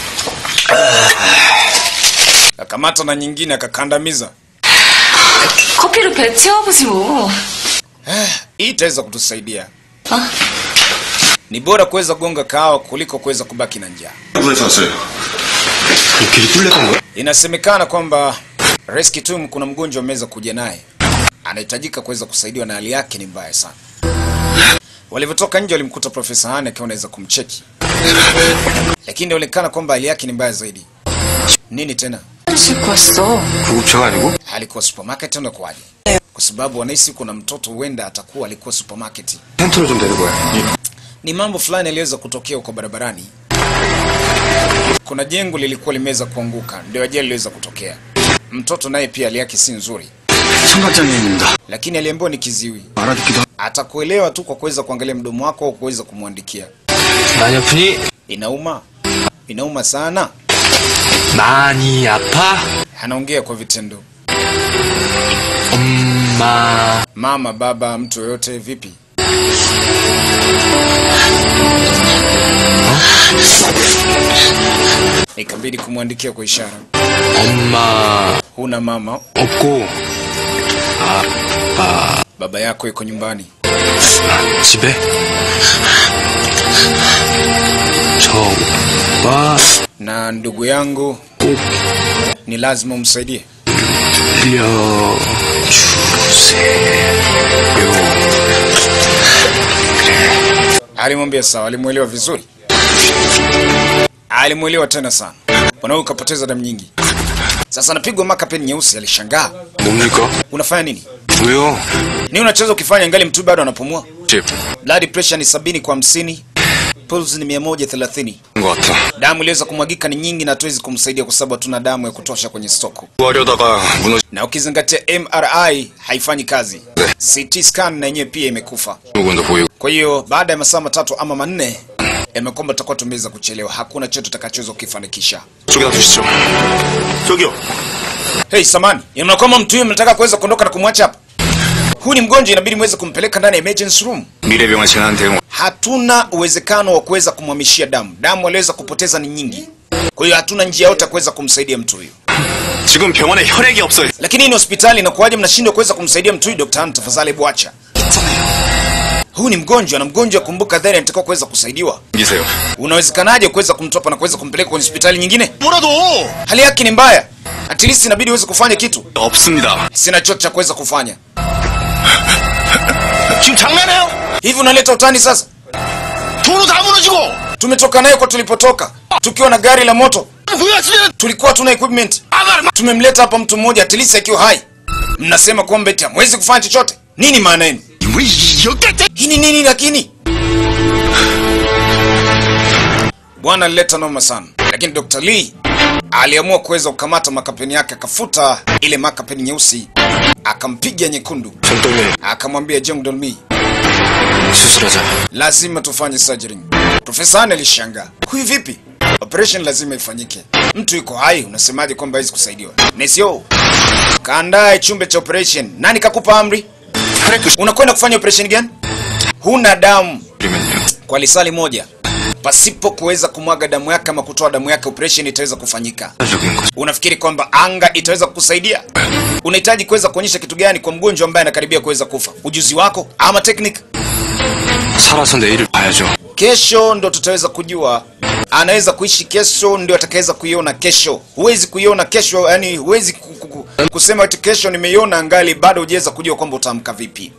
Speaker 1: kakamata na nyingine akakandamiza.
Speaker 2: 커피를 배 채워보지 뭐.
Speaker 1: Hii itaweza kutusaidia.
Speaker 2: 아,
Speaker 1: Ni bora kuweza kugonga kahawa kuliko kuweza kubaki na njaa.
Speaker 5: 부에서 왔어요. 그 길이 뚫렸던 거야?
Speaker 1: Inasemekana kwamba Rescue Team kuna mgonjwa ameweza kuja naye, anahitajika kuweza kusaidiwa na hali yake ni mbaya sana. Walivyotoka nje walimkuta Profesa Hane akiwa anaweza kumcheki, lakini inaonekana kwamba hali yake ni mbaya zaidi. Nini tena?
Speaker 2: 싣고 왔어.
Speaker 4: 구급차가 아니고?
Speaker 1: Alikuwa supermarket au inakuwaje? Kwa sababu wanahisi kuna mtoto huenda atakuwa alikuwa supermarket.
Speaker 4: 텐트로 좀 데리고 와.
Speaker 1: Ni mambo fulani yaliweza kutokea huko barabarani. Kuna jengo lilikuwa limeweza kuanguka, ndio ajali iliweza kutokea. Mtoto naye pia hali yake si nzuri,
Speaker 4: 청각장애인입니다.
Speaker 1: lakini aliambiwa ni kiziwi.
Speaker 4: 알아듣기도
Speaker 1: Atakuelewa tu kwa kuweza kuangalia mdomo wako au kuweza kumwandikia.
Speaker 4: 많이 아프니?
Speaker 1: Inauma, inauma sana.
Speaker 4: 많이 아파?
Speaker 1: Anaongea kwa vitendo.
Speaker 4: 엄마.
Speaker 1: Mama, baba, mtu yoyote, vipi? Ikabidi kumwandikia kwa ishara.
Speaker 4: 엄마.
Speaker 1: Huna mama,
Speaker 4: 없고.
Speaker 1: baba yako yuko nyumbani.
Speaker 4: 집에? 저 오빠
Speaker 1: na ndugu yangu
Speaker 4: 꼭
Speaker 1: ni lazima umsaidie.
Speaker 4: 빌려주세요.
Speaker 1: Alimwambia sawa, alimwelewa vizuri, alimwelewa tena sana. Bwana ukapoteza damu nyingi, sasa anapigwa makapeni nyeusi. Alishangaa,
Speaker 4: 뭡니까?
Speaker 1: unafanya nini?
Speaker 4: 왜요?
Speaker 1: Nini unachoweza ukifanya ngali mtu bado anapumua?
Speaker 4: 집.
Speaker 1: Blood pressure ni sabini kwa hamsini, pulse ni mia moja thelathini.
Speaker 4: 것 같아.
Speaker 1: Damu iliweza kumwagika ni nyingi, na hatuwezi kumsaidia kwa sababu hatuna damu ya kutosha kwenye stoko,
Speaker 4: 구하려다가 무너지는
Speaker 1: na ukizingatia MRI haifanyi kazi, CT scan na yenyewe pia imekufa.
Speaker 4: 부분도 보이고.
Speaker 1: Kwa hiyo baada ya masaa matatu ama manne yamekwamba tutakuwa tumeweza kuchelewa, hakuna chochote tutakachoweza kukifanikisha.
Speaker 4: 쪽에다 두시죠.
Speaker 5: 저기요.
Speaker 1: Hey, samani, inaona kwamba mtu huyo mnataka kuweza kuondoka na kumwacha hapa? Huyu ni mgonjwa, inabidi muweze kumpeleka ndani ya emergency room.
Speaker 4: 미래병원 지난 대응.
Speaker 1: Hatuna uwezekano wa kuweza kumhamishia damu, damu aliweza kupoteza ni nyingi, kwa hiyo hatuna njia yote ya kuweza kumsaidia mtu huyu.
Speaker 4: 지금 병원에 혈액이 없어요.
Speaker 1: Lakini hii ni hospitali, inakuwaje mnashindwa kuweza kumsaidia mtu huyu? Dr. Han, tafadhali hebu acha. Huyu ni mgonjwa na mgonjwa, kumbuka dhani anatakiwa kuweza kusaidiwa.
Speaker 4: 이세요.
Speaker 1: Unawezekanaje kuweza kumtopa na kuweza kumpeleka kwenye hospitali nyingine?
Speaker 5: 뭐라도!
Speaker 1: Hali yake ni mbaya, at least inabidi uweze kufanya kitu.
Speaker 4: 없습니다.
Speaker 1: Sina chochote cha kuweza kufanya.
Speaker 5: 지금 장난해요?
Speaker 1: Hivi unaleta utani sasa?
Speaker 5: 도로 다 무너지고!
Speaker 1: Tumetoka naye kwa tulipotoka tukiwa na gari la moto,
Speaker 5: 왜 왔으면
Speaker 1: tulikuwa tuna equipment.
Speaker 5: 아가를
Speaker 1: Tumemleta hapa mtu mmoja at least akiwa hai, mnasema kwamba eti hamwezi kufanya chochote. Nini maana yenu?
Speaker 5: 왜 이겼겠대?
Speaker 1: Hii ni nini lakini? Bwana alileta noma sana, lakini Dr. Lee aliamua kuweza kukamata makapeni yake, akafuta ile makapeni nyeusi, akampiga nyekundu,
Speaker 4: 손떨림
Speaker 1: akamwambia Jung Dolmi,
Speaker 4: 수술하자.
Speaker 1: lazima tufanye surgery. Profesa Anne alishangaa, huyu vipi? Operation lazima ifanyike. Mtu yuko hai, unasemaje kwamba hawezi kusaidiwa? Nesio, kaandae chumba cha operation. Nani kakupa amri? Unakwenda kufanya operation gani? Huna damu
Speaker 4: 그러면요.
Speaker 1: kwa lisali moja, pasipo kuweza kumwaga damu yake ama kutoa damu yake, operation itaweza kufanyika.
Speaker 4: 적인 거.
Speaker 1: Unafikiri kwamba anga itaweza kukusaidia? Unahitaji kuweza kuonyesha kitu gani kwa mgonjwa ambaye anakaribia kuweza kufa? Ujuzi wako ama technique?
Speaker 4: 살아서 내일을 봐야죠.
Speaker 1: Kesho ndo tutaweza kujua anaweza kuishi kesho, ndio atakaweza kuiona kesho. Huwezi kuiona kesho, yani huwezi ku, ku, ku, kusema ati kesho nimeiona angali bado hujaweza kujua kwamba utaamka vipi.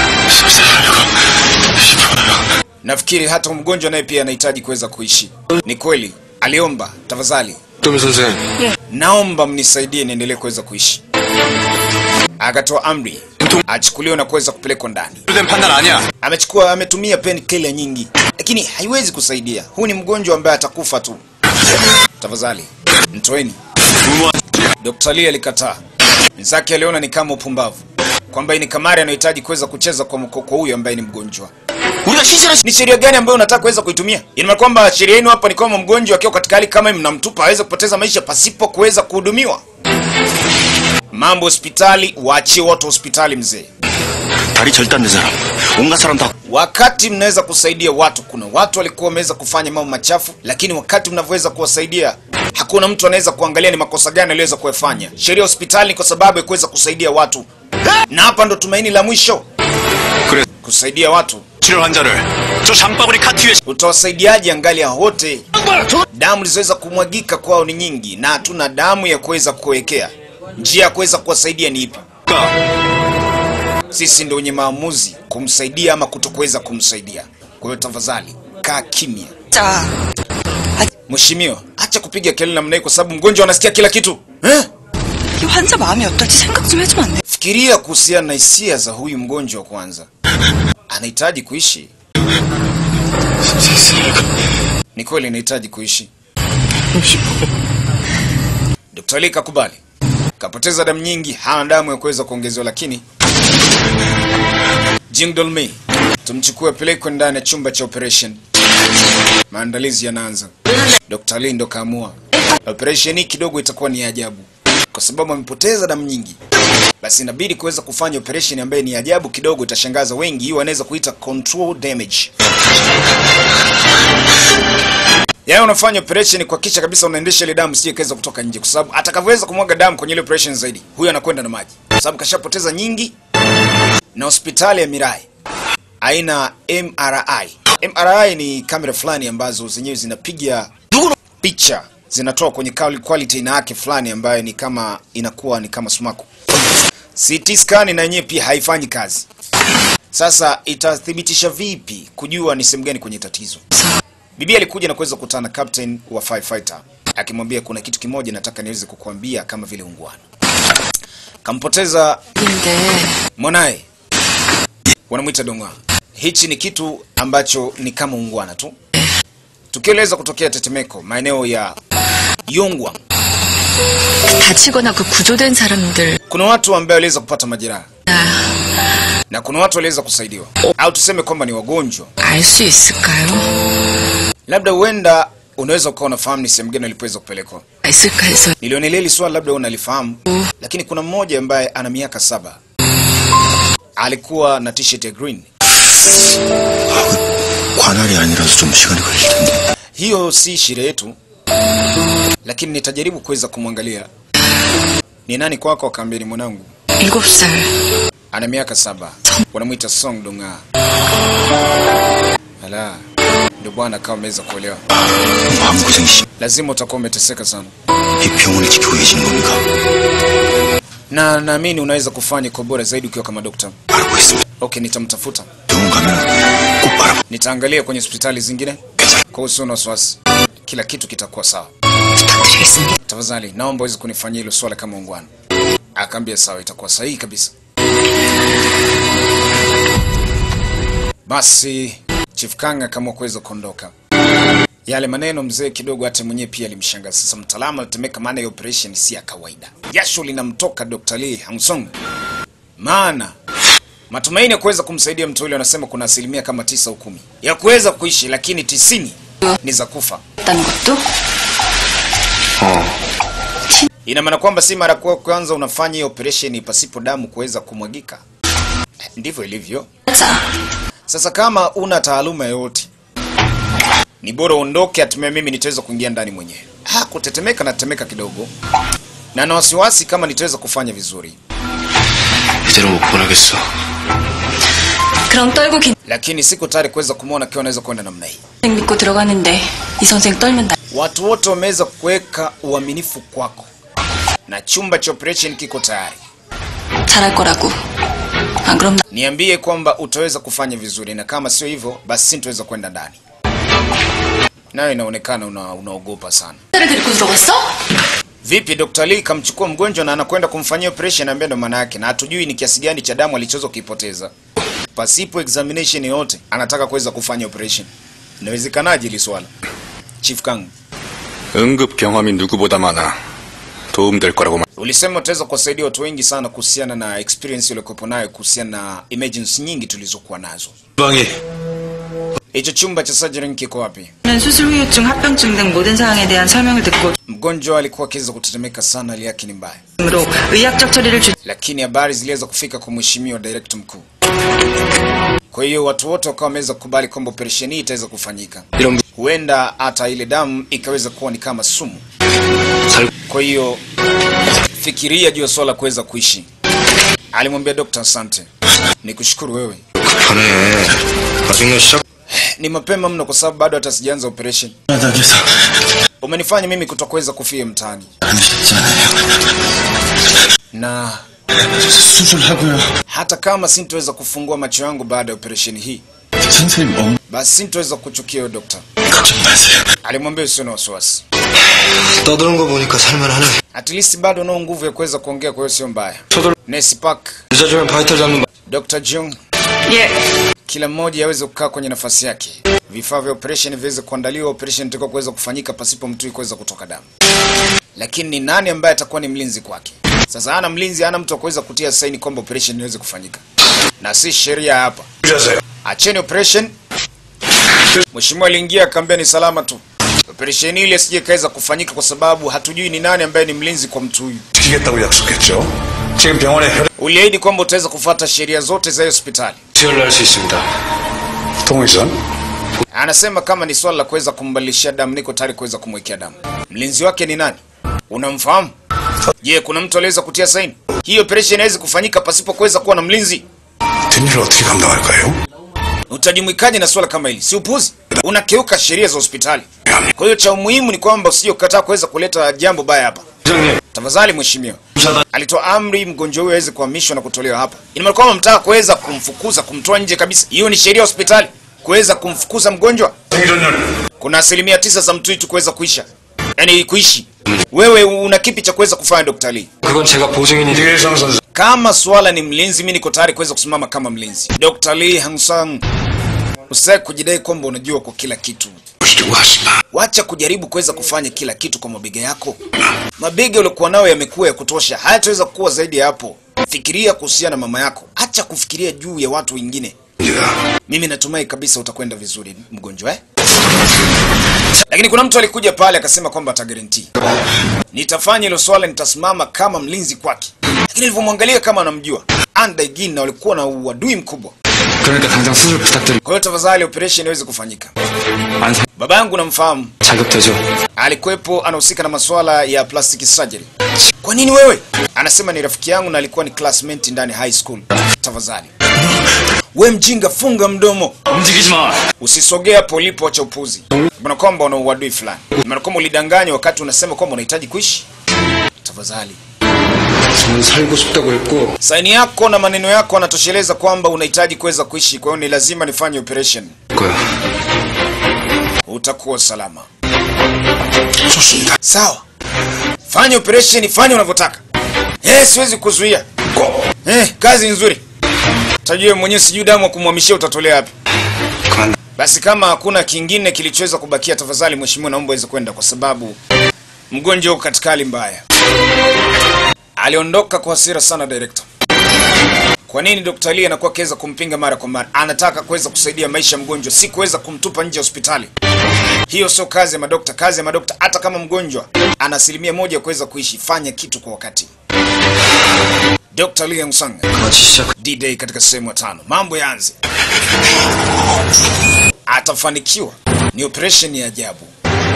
Speaker 1: Nafikiri hata mgonjwa naye pia anahitaji kuweza kuishi. Ni kweli, aliomba tafadhali,
Speaker 4: 도미 선생.
Speaker 1: naomba mnisaidie niendelee kuweza kuishi. Akatoa amri achukuliwe na kuweza kupelekwa ndani.
Speaker 4: 된 판단 아니야.
Speaker 1: amechukua ametumia painkiller nyingi, lakini haiwezi kusaidia. Huu ni mgonjwa ambaye atakufa tu. Tafadhali mtoeni. Dr. Lee alikataa. Mwenzake aliona ni kama upumbavu, kwamba hii ni kamari anahitaji kuweza kucheza kwa mko- kwa huyu ambaye ni mgonjwa.
Speaker 5: 우리가 시신을
Speaker 1: Ni sheria gani ambayo unataka kuweza kuitumia? Ina maana kwamba sheria yenu hapa ni kwamba mgonjwa akiwa katika hali kama hii mnamtupa aweze kupoteza maisha pasipo kuweza kuhudumiwa. Mambo hospitali, waachie watu hospitali mzee.
Speaker 5: 다리 절단된 사람 온갖 사람 다
Speaker 1: Wakati mnaweza kusaidia watu, kuna watu walikuwa wameweza kufanya mambo machafu, lakini wakati mnavyoweza kuwasaidia, hakuna mtu anaweza kuangalia ni makosa gani aliweza kuyafanya. Sheria ya hospitali ni kwa sababu ya kuweza kusaidia watu, na hapa ndo tumaini la mwisho,
Speaker 4: 그래.
Speaker 1: kusaidia watu.
Speaker 5: 치료 환자를 저 장바구니 카트 위에
Speaker 1: Utawasaidiaje angali hao wote damu zilizoweza kumwagika kwao ni nyingi, na hatuna damu ya kuweza kuwekea. Njia ya kuweza kuwasaidia ni ipi? Sisi ndio wenye maamuzi kumsaidia ama kutokuweza kumsaidia. Kwa hiyo tafadhali kaa kimya.
Speaker 6: 자,
Speaker 1: Mheshimiwa, acha kupiga kelele namna hii kwa sababu mgonjwa anasikia kila kitu eh?
Speaker 6: 이 환자 마음이 어떨지 생각 좀 해주면 안 돼?
Speaker 1: Fikiria kuhusiana na hisia za huyu mgonjwa kwanza. Anahitaji kuishi. Ni kweli anahitaji kuishi. Dr. Ali kakubali. Kapoteza damu nyingi, hana damu ya kuweza kuongezewa, lakini Jing Dolmi, tumchukue pelekwe ndani ya chumba cha operation. Maandalizi yanaanza. Dr. Ali ndo kaamua operation hii kidogo itakuwa ni ya ajabu, kwa sababu amepoteza damu nyingi basi inabidi kuweza kufanya operation ambayo ni ajabu kidogo, itashangaza wengi. Hiyo wanaweza kuita control damage. Yaani unafanya operation kuhakikisha kabisa unaendesha ile damu sije kaweza kutoka nje, kwa sababu atakavyoweza kumwaga damu kwenye ile operation zaidi, huyo anakwenda na maji, kwa sababu kashapoteza nyingi. Na hospitali ya Mirai aina MRI. MRI ni kamera fulani ambazo zenyewe zinapiga picha zinatoa kwenye quali- quality na yake fulani ambayo ni kama inakuwa ni kama sumaku. CT scan na yenyewe pia haifanyi kazi. Sasa itathibitisha vipi kujua ni sehemu gani kwenye tatizo? Bibi alikuja na kuweza kukutana na captain wa firefighter akimwambia kuna kitu kimoja nataka niweze kukuambia kama vile ungwana. Kampoteza
Speaker 2: 근데
Speaker 1: mwanaye, wanamwita Dong'a. Hichi ni kitu ambacho ni kama ungwana tu. Tukio liweza kutokea tetemeko maeneo ya Yongwang.
Speaker 2: 다치거나 그 구조된 사람들
Speaker 1: Kuna watu ambao waliweza kupata majeraha na kuna watu waliweza kusaidiwa, au tuseme kwamba ni wagonjwa.
Speaker 2: 알 수 있을까요?
Speaker 1: Labda huenda unaweza ukawa unafahamu ni sehemu gani walipoweza kupelekwa.
Speaker 2: 있을까 해서
Speaker 1: Nilionelea hili swali labda unalifahamu, lakini kuna mmoja ambaye ana miaka saba alikuwa na t-shirt ya green.
Speaker 5: 관할이 아니라서 좀 시간이 걸릴 텐데.
Speaker 1: Hiyo si shida yetu, lakini nitajaribu kuweza kumwangalia ni nani kwako. Akaambia ni mwanangu,
Speaker 2: 일곱 살
Speaker 1: ana miaka saba, wanamwita Song Donga. Ala, ndio bwana, kama umeweza kuolewa,
Speaker 5: 마음고생 심.
Speaker 1: lazima utakuwa umeteseka sana,
Speaker 5: 이 병원을 지키고 계시는 겁니까?
Speaker 1: na naamini unaweza kufanya kwa bora zaidi ukiwa kama dokta.
Speaker 5: 알고 있습니다.
Speaker 1: Okay, nitamtafuta,
Speaker 5: 병원 가면 꼭 알아봐.
Speaker 1: nitaangalia kwenye hospitali zingine.
Speaker 5: 괜찮아.
Speaker 1: Kwa hiyo usio na wasiwasi, kila kitu kitakuwa sawa.
Speaker 2: 부탁드리겠습니다.
Speaker 1: Tafadhali naomba uweze kunifanyia hilo swala kama ungwana. Akaambia sawa, itakuwa sahihi kabisa. Basi Chief Kang akaamua kuweza kuondoka. Yale maneno mzee kidogo hata mwenyewe pia alimshangaza. Sasa mtaalamu anatemeka, maana ya operation si ya kawaida. Jasho linamtoka Dr. Lee Hangsong, maana matumaini ya kuweza kumsaidia mtu yule, wanasema kuna asilimia kama tisa au kumi ya kuweza kuishi, lakini tisini ni za kufa.
Speaker 6: 있다는 것도?
Speaker 1: Ina maana kwamba si mara kwa kwanza unafanya hiyo operation pasipo damu kuweza kumwagika. Ndivyo ilivyo.
Speaker 6: 자,
Speaker 1: Sasa kama una taaluma yoyote, ni bora uondoke, hatimaye mimi nitaweza kuingia ndani mwenyewe. Ah, kutetemeka na tetemeka kidogo, na na wasiwasi kama nitaweza kufanya vizuri,
Speaker 4: 이대로 못 보내겠어.
Speaker 6: 그럼 떨고 긴
Speaker 1: lakini siko tayari kuweza kumwona akiwa anaweza kwenda namna hii.
Speaker 6: 선생 믿고 들어가는데 이 선생 떨면 나
Speaker 1: Watu wote wameweza kuweka uaminifu kwako, na chumba cha operation kiko tayari.
Speaker 6: 잘할 거라고. 안 그럼 나
Speaker 1: Niambie kwamba utaweza kufanya vizuri, na kama sio hivyo, basi sintaweza kwenda ndani. Nayo inaonekana una, unaogopa sana.
Speaker 6: 를 데리고 들어갔어?
Speaker 1: Vipi, Dr. Lee kamchukua mgonjwa na anakwenda kumfanyia operation, ambaye ndo maana yake, na hatujui ni kiasi gani cha damu alichoweza kuipoteza. Pasipo examination yoyote, anataka kuweza kufanya operation. Inawezekanaje hili swala? Chief Kang,
Speaker 4: 응급 경험이 누구보다 많아. 도움될 거라고 말.
Speaker 1: ulisema utaweza kuwasaidia watu wengi sana kuhusiana na experience uliokuwepo nayo kuhusiana na emergency nyingi tulizokuwa nazo.
Speaker 3: 방이
Speaker 1: Hicho chumba cha surgery kiko wapi?
Speaker 6: 는 수술 후유증, 합병증 등 모든 사항에 대한 설명을 듣고
Speaker 1: Mgonjwa alikuwa akiweza kutetemeka sana, hali yake ni mbaya,
Speaker 6: 으로 의학적 처리를 주
Speaker 1: lakini habari ziliweza kufika kwa mheshimiwa director mkuu. Kwa hiyo watu wote wakawa wameweza kukubali kwamba operesheni hii itaweza kufanyika.
Speaker 4: 이런
Speaker 1: Huenda hata ile damu ikaweza kuwa ni kama sumu.
Speaker 4: 살
Speaker 1: Kwa hiyo fikiria juu ya swala la kuweza kuishi. Alimwambia Dr. Asante, nikushukuru wewe.
Speaker 4: 급하네. 아직 나 시작.
Speaker 1: Ni mapema mno kwa sababu bado hata sijaanza operation.
Speaker 5: 바닥에서
Speaker 1: Umenifanya mimi kutokuweza kufia mtaani
Speaker 5: 안 쉽잖아요.
Speaker 1: na
Speaker 5: 수술하고요.
Speaker 1: hata kama sintoweza kufungua macho yangu baada ya operesheni hii,
Speaker 5: 선생님 엉
Speaker 1: basi sintoweza kuchukia huyo dokta.
Speaker 5: 걱정 마세요.
Speaker 1: Alimwambia usio na wasiwasi,
Speaker 5: 떠드는 거 보니까 살만하네.
Speaker 1: at least bado unao nguvu ya kuweza kuongea, kwa hiyo sio mbaya.
Speaker 5: 저들
Speaker 1: Nesi Park,
Speaker 5: 늦어지면 바이탈 잡는 거.
Speaker 1: Dr. Jung,
Speaker 6: 예.
Speaker 1: kila mmoja aweze kukaa kwenye nafasi yake, vifaa vya operation viweze kuandaliwa, operation itakuwa kuweza kufanyika pasipo mtu kuweza kutoka damu. Lakini ni nani ambaye atakuwa ni mlinzi kwake? Sasa hana mlinzi, hana mtu wa kuweza kutia saini kwamba operation iweze kufanyika, na si sheria hapa.
Speaker 3: 자세요.
Speaker 1: Acheni operation. Mheshimiwa aliingia akaambia ni salama tu. Operation ile sije kaweza kufanyika kwa sababu hatujui ni nani ambaye ni mlinzi kwa mtu huyu.
Speaker 3: 지키겠다고 약속했죠. 지금 병원에 혈액
Speaker 1: Uliahidi kwamba utaweza kufuata sheria zote za hiyo hospitali.
Speaker 5: 수혈을 할 수 있습니다.
Speaker 3: 동의선
Speaker 1: Anasema kama ni swala la kuweza kumbadilishia damu, niko tayari kuweza kumwekea damu. Mlinzi wake ni nani? Unamfahamu? Je, kuna mtu aliweza kutia saini? Hii operation haiwezi kufanyika pasipo kuweza kuwa na mlinzi.
Speaker 3: 뒷일을 어떻게 감당할까요?
Speaker 1: Utajumuikaje na swala kama hili? Si upuzi, unakiuka sheria za hospitali. Kwa hiyo cha umuhimu ni kwamba usije ukataa kuweza kuleta jambo baya hapa.
Speaker 5: 부장님,
Speaker 1: Tafadhali mheshimiwa,
Speaker 5: 부사단
Speaker 1: alitoa amri mgonjwa huyo aweze kuhamishwa na kutolewa hapa. Ina maana kwamba mtaka kuweza kumfukuza, kumtoa nje kabisa. Hiyo ni sheria ya hospitali, kuweza kumfukuza mgonjwa.
Speaker 3: 생존율
Speaker 1: Kuna asilimia tisa za mtuitu kuweza kuisha, yaani kuishi. Wewe una kipi cha kuweza kufanya, Dr. Lee?
Speaker 5: 그건 제가 보증인이
Speaker 3: 이계성 선수
Speaker 1: Kama swala ni mlinzi, mimi niko tayari kuweza kusimama kama mlinzi. Dr. Lee Hangsang, usitaki kujidai kwamba unajua kwa kila kitu.
Speaker 3: 보시려고 하지 마.
Speaker 1: Wacha kujaribu kuweza kufanya kila kitu kwa mabega yako. Mabega uliokuwa nayo yamekuwa ya kutosha, hayataweza kuwa zaidi ya hapo. Fikiria kuhusiana na mama yako, acha kufikiria juu ya watu wengine.
Speaker 3: 입니다.
Speaker 1: Mimi natumai kabisa utakwenda vizuri mgonjwa eh? Lakini kuna mtu alikuja pale akasema kwamba atagarantii, nitafanya hilo swala, nitasimama kama mlinzi kwake. Lakini nilivyomwangalia kama anamjua Andaigin na walikuwa na uadui mkubwa.
Speaker 5: 그러니까 당장 수술 부탁드립니다.
Speaker 1: Kwa hiyo tafadhali operation iweze kufanyika.
Speaker 5: 안 사...
Speaker 1: Baba yangu namfahamu,
Speaker 5: 자격되죠?
Speaker 1: alikuwepo anahusika na masuala ya plastic surgery. Kwa nini wewe? Anasema ni rafiki yangu na alikuwa ni classmate ndani high school. Tafadhali we mjinga, funga mdomo,
Speaker 5: 움직이지 마.
Speaker 1: usisogea polipo cha upuzi. Maana kwamba una uadui fulani, maana kwamba ulidanganya wakati unasema kwamba unahitaji kuishi. Tafadhali
Speaker 5: 저는 살고 싶다고 했고
Speaker 1: saini yako na maneno yako yanatosheleza kwamba unahitaji kuweza kuishi, kwa hiyo ni lazima nifanye operation.
Speaker 5: 거야.
Speaker 1: Utakuwa salama.
Speaker 3: 좋습니다.
Speaker 1: Sawa, fanya operation, fanya unavyotaka. Eh, siwezi kuzuia. Eh, kazi nzuri. Tajue mwenyewe, sijui damu ya kumhamishia utatolea wapi.
Speaker 5: 그만.
Speaker 1: Basi kama hakuna kingine kilichoweza kubakia, tafadhali mheshimiwa, naomba uweze kwenda, kwa sababu mgonjwa uko katika hali mbaya. Aliondoka kwa hasira sana director. Kwa nini Dr. Lee anakuwa akiweza kumpinga mara kwa mara? Anataka kuweza kusaidia maisha ya mgonjwa, si kuweza kumtupa nje ya hospitali. Hiyo sio kazi ya madokta. Kazi ya madokta, hata kama mgonjwa ana asilimia moja ya kuweza kuishi, fanya kitu kwa wakati. Dr. Lee Young-sung,
Speaker 5: 마치 시작.
Speaker 1: D-Day katika sehemu ya tano. Mambo yaanze. Atafanikiwa. Ni operation ya ajabu,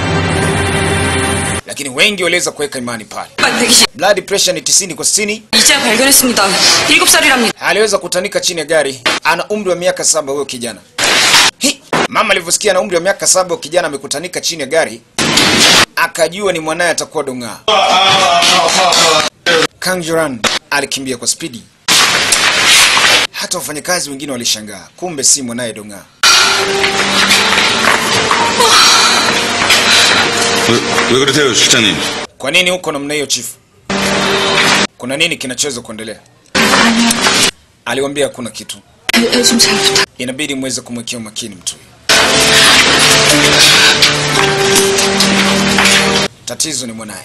Speaker 1: lakini wengi waliweza kuweka imani pale.
Speaker 2: 120.
Speaker 1: Blood pressure ni 90 kwa 60.
Speaker 2: 이제 발견했습니다. 7살이랍니다.
Speaker 1: aliweza kutanika chini ya gari. Ana umri wa miaka saba huyo kijana. Hi, mama alivyosikia ana umri wa miaka saba huyo kijana amekutanika chini ya gari, akajua ni mwanaye atakuwa dong'aa. Kang Juran alikimbia kwa spidi, hata wafanyakazi wengine walishangaa, kumbe si mwanaye dong'aa.
Speaker 3: 왜, 왜 그러세요, 실장님?
Speaker 1: Kwa nini huko namna hiyo chifu? Kuna nini kinachoweza kuendelea? Aliwambia hakuna kitu,
Speaker 2: 좀 잘 부탁.
Speaker 1: inabidi muweze kumwekea umakini mtu huyu. Tatizo ni mwanaye.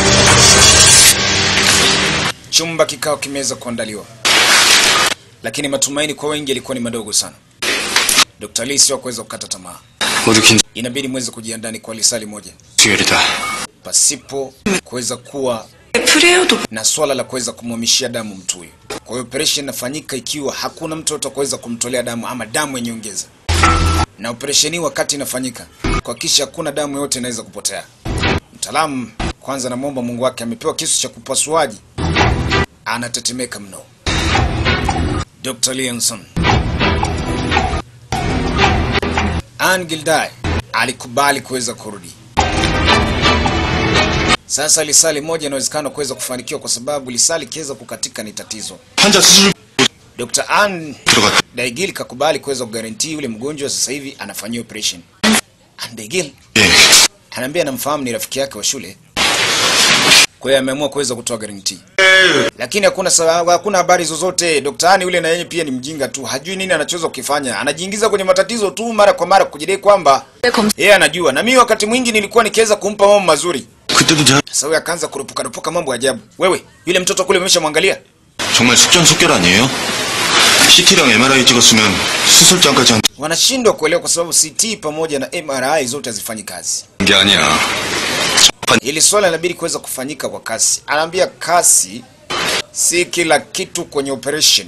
Speaker 1: Chumba kikao kimeweza kuandaliwa, lakini matumaini kwa wengi yalikuwa ni madogo sana. Dr. Lee sio kuweza kukata tamaa,
Speaker 5: 모두 긴
Speaker 1: inabidi muweze kujiandaa ni kwa lisali moja,
Speaker 5: 수혈이다.
Speaker 1: pasipo kuweza kuwa
Speaker 2: 프레어도
Speaker 1: na swala la kuweza kumhamishia damu mtu huyu. Kwa hiyo operation inafanyika ikiwa hakuna mtu atakaweza kumtolea damu ama damu yenye ongeza, na operation hii wakati inafanyika kuhakikisha hakuna damu yote inaweza kupotea. Mtaalamu kwanza, namwomba Mungu wake, amepewa kisu cha kupasuaji, anatetemeka mno. Dr. Leonson Ann Gildai alikubali kuweza kurudi. Sasa lisali moja inawezekana kuweza kufanikiwa kwa sababu lisali kiweza kukatika ni tatizo.
Speaker 5: 환자 수술
Speaker 1: Dr. Ann
Speaker 5: 들어갔.
Speaker 1: Daigil kakubali kuweza kugarantii yule mgonjwa sasa hivi anafanyiwa operation. Ann Daigil
Speaker 5: 예.
Speaker 1: anaambia anamfahamu ni rafiki yake wa shule. Kwa hiyo ameamua kuweza kutoa guarantee. Lakini hakuna sababu, hakuna habari zozote. Dr. Ann yule na yeye pia ni mjinga tu. Hajui nini anachoweza kukifanya. Anajiingiza kwenye matatizo tu mara kwa mara kujidai kwamba yeye anajua. Na mimi wakati mwingi nilikuwa nikiweza kumpa mambo mazuri.
Speaker 5: 그때도 제가
Speaker 1: Sasa huyu akaanza kurupuka rupuka mambo ya ajabu. Wewe, yule mtoto kule umeshamwangalia?
Speaker 5: 정말 속전속결 아니에요? CT랑 MRI 찍었으면 수술장까지 한
Speaker 1: Wanashindwa kuelewa kwa sababu CT pamoja na MRI zote hazifanyi kazi.
Speaker 5: 게 아니야.
Speaker 1: Hili swala linabidi kuweza kufanyika kwa kasi. Anaambia kasi si kila kitu kwenye operation,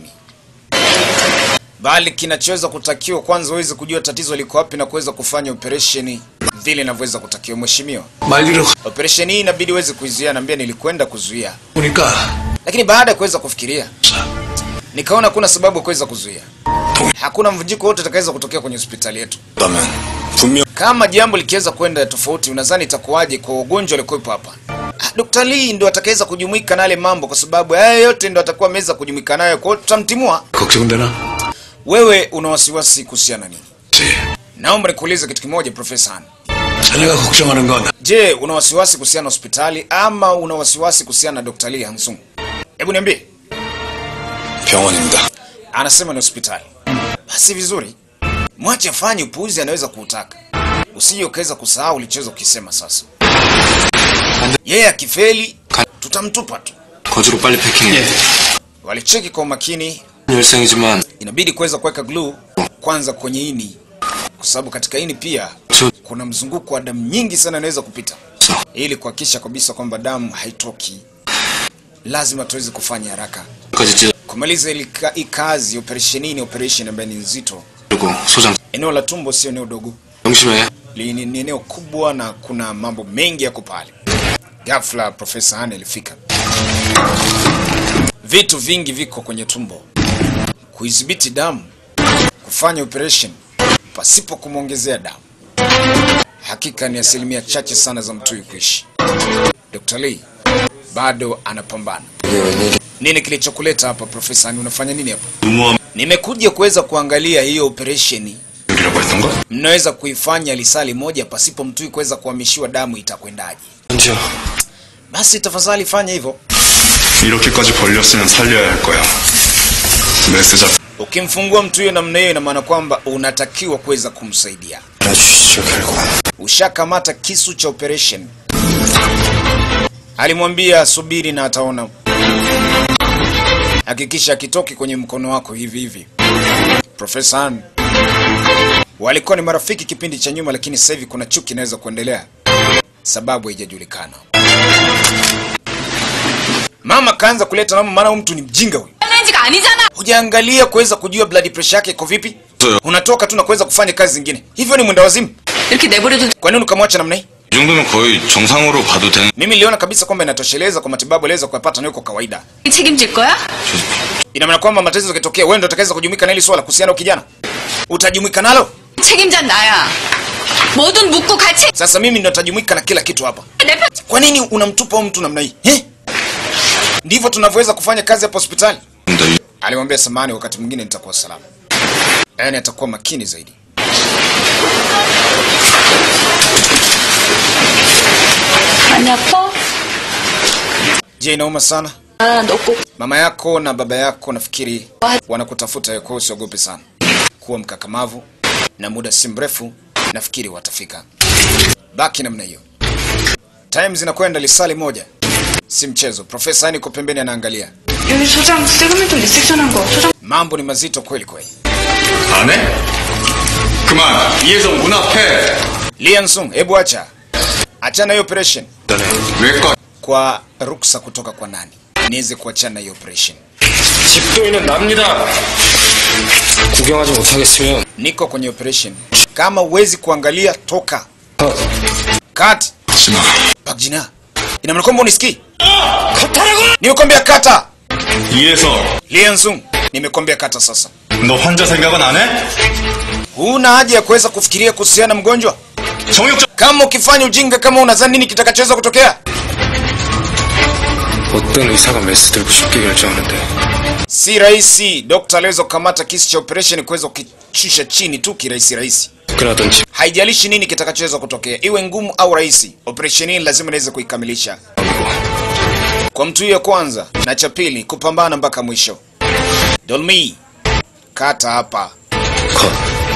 Speaker 1: bali kinachoweza kutakiwa kwanza uweze kujua tatizo liko wapi na kuweza kufanya operation vile inavyoweza kutakiwa. Mheshimiwa,
Speaker 3: 말리러
Speaker 1: operation hii inabidi uweze kuizuia. Naambia nilikwenda kuzuia,
Speaker 3: 가보니까
Speaker 1: lakini baada ya kuweza kufikiria nikaona kuna sababu ya kuweza kuzuia. Hakuna mvunjiko wote utakaweza kutokea kwenye hospitali yetu.
Speaker 5: 그다면 분명
Speaker 1: Kama jambo likiweza kwenda tofauti, unadhani itakuwaje kwa wagonjwa waliokuwepo hapa? Ah, Dr. Lee ndo atakaweza kujumuika na yale mambo, kwa sababu haya yote ndo atakuwa ameweza kujumuika nayo, kwa hiyo tutamtimua.
Speaker 3: 걱정되나?
Speaker 1: Wewe una wasiwasi kuhusiana na nini?
Speaker 3: 지
Speaker 1: Naomba nikuulize kitu kimoja, Profesa Han.
Speaker 3: 자네가 걱정하는 건
Speaker 1: Je, una wasiwasi kuhusiana na hospitali ama una wasiwasi kuhusiana na Dr. Lee Hansung? Hebu niambie.
Speaker 5: 병원입니다.
Speaker 1: Anasema ni hospitali. Basi vizuri, mwache afanye upuuzi, anaweza kuutaka. Usije ukaweza kusahau ulichoweza kukisema sasa. Yeye akifeli, tutamtupa tu.
Speaker 5: 거주로 빨리 패킹해.
Speaker 1: Walicheki kwa umakini,
Speaker 5: 열생이지만
Speaker 1: inabidi kuweza kuweka glue kwanza kwenye ini, kwa sababu katika ini pia
Speaker 5: 저
Speaker 1: kuna mzunguko wa damu nyingi sana inaweza kupita, ili kuhakikisha kabisa kwamba damu haitoki. Lazima tuweze kufanya haraka
Speaker 5: 까지 찢어
Speaker 1: kumaliza ili ka- hii kazi. Operation hii ni operation ambayo ni nzito.
Speaker 5: 그리고 소장
Speaker 1: Eneo la tumbo sio eneo dogo,
Speaker 5: 명심해.
Speaker 1: Li- ni ni eneo kubwa na kuna mambo mengi yako pale. Ghafla Profesa Han alifika. Vitu vingi viko kwenye tumbo, kuidhibiti damu, kufanya operation pasipo kumwongezea damu. Hakika ni asilimia chache sana za mtu huyu kuishi. Dr. Lee bado anapambana. Nini kilichokuleta hapa Profesa Han? Unafanya nini hapa?
Speaker 5: 무모함
Speaker 1: Nimekuja kuweza kuangalia hiyo operesheni
Speaker 5: 이라고 했던가?
Speaker 1: mnaweza kuifanya lisali moja pasipo mtui kuweza kuhamishiwa damu, itakwendaje?
Speaker 5: 현지야
Speaker 1: Basi tafadhali fanya hivyo.
Speaker 5: 이렇게까지 벌렸으면 살려야 할 거야. 메스자
Speaker 1: Ukimfungua mtu huyo namna hiyo, ina maana kwamba unatakiwa kuweza kumsaidia.
Speaker 5: 알아주시죠 결과.
Speaker 1: Ushakamata kisu cha operation. Alimwambia subiri na ataona. Hakikisha akitoki kwenye mkono wako hivi hivi. Profesa Han walikuwa ni marafiki kipindi cha nyuma, lakini sasa hivi kuna chuki inaweza kuendelea, sababu haijajulikana. Mama kaanza kuleta namo, maana huyu mtu ni mjinga huyu.
Speaker 2: 가 아니잖아.
Speaker 1: Hujaangalia kuweza kujua blood pressure yake iko vipi? Unatoka tu na kuweza kufanya kazi zingine, hivyo ni mwenda wazimu.
Speaker 2: 이렇게 내버려도
Speaker 1: Kwa nini ukamwacha namna hii?
Speaker 5: 이 정도면 거의 정상으로 봐도 되는.
Speaker 1: Mimi niliona kabisa kwamba inatosheleza kwa matibabu aliweza kuyapata na yuko kawaida.
Speaker 2: 책임질 거야?
Speaker 1: Ina maana kwamba matatizo yakitokea, wewe ndio utakaweza kujumuika na hili swala kuhusiana na kijana, utajumuika nalo.
Speaker 2: 책임자 나야. 뭐든 묻고 같이
Speaker 1: Sasa mimi ndio nitajumuika na kila kitu hapa.
Speaker 2: 내 편.
Speaker 1: Kwa nini unamtupa huyu mtu namna hii eh? Ndivyo tunavyoweza kufanya kazi hapa hospitali. Alimwambia samani, wakati mwingine nitakuwa salama, yaani atakuwa makini zaidi.
Speaker 2: 많이 아파?
Speaker 1: Je, inauma sana?
Speaker 2: 아, 너 꼭.
Speaker 1: Mama yako na baba yako nafikiri wanakutafuta wewe, kwa hiyo usiogope sana. Kuwa mkakamavu na muda si mrefu nafikiri watafika. Baki namna hiyo. Time zinakwenda lisali moja, si mchezo. Profesa yani uko pembeni anaangalia.
Speaker 6: 여기 소장 세그멘트 리섹션한 거. 소장
Speaker 1: Mambo ni mazito kweli kweli.
Speaker 5: 안 해? 그만 이해성 문 앞에.
Speaker 1: Lian Sung, hebu acha, achana hiyo operation
Speaker 5: 왜 꺼?
Speaker 1: kwa ruksa kutoka kwa nani niweze kuachana hiyo operation.
Speaker 5: 집도인은 납니다. 구경하지 못하겠으면
Speaker 1: Niko kwenye operation, kama uwezi kuangalia toka. Cut.
Speaker 5: 하지마.
Speaker 1: Bakjina, ina maana kwamba unisikii? Nimekwambia kata.
Speaker 5: 이해성
Speaker 1: Lian Sung, nimekwambia kata sasa.
Speaker 5: 너 환자 생각은 안 해?
Speaker 1: Huna haja ya kuweza kufikiria kuhusiana na mgonjwa.
Speaker 5: 정육점
Speaker 1: Kama ukifanya ujinga kama unadhani nini kitakachoweza kutokea?
Speaker 4: 어떤 의사가 메스 들고 쉽게 결정하는데
Speaker 1: Si rahisi dokta aliweza kukamata kisi cha operation kuweza kukishusha chini tu kirahisi rahisi.
Speaker 4: 접근하던
Speaker 1: Haijalishi nini kitakachoweza kutokea, iwe ngumu au rahisi, operation hii lazima niweze kuikamilisha kwa mtu huyo kwanza, na cha pili kupambana mpaka mwisho. Dolmi, kata hapa.
Speaker 4: 컷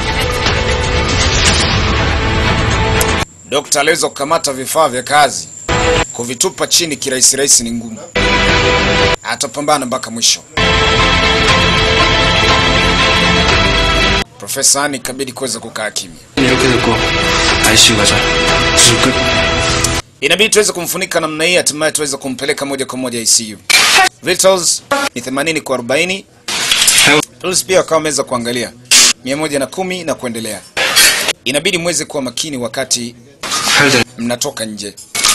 Speaker 1: Dokta aliweza kukamata vifaa vya kazi, kuvitupa chini kirahisi rahisi ni ngumu. Atapambana mpaka mwisho. Profesa Ani ikabidi kuweza kukaa kimya.
Speaker 4: 이렇게 됐고 ICU 가자 수술 끝
Speaker 1: Inabidi tuweze kumfunika namna hii, hatimaye tuweze kumpeleka moja kwa moja ICU. Vitals ni 80 kwa 40. Pulse pia wakawa wameweza kuangalia 110 na kuendelea. Inabidi muweze kuwa makini wakati
Speaker 4: 팔대
Speaker 1: mnatoka nje.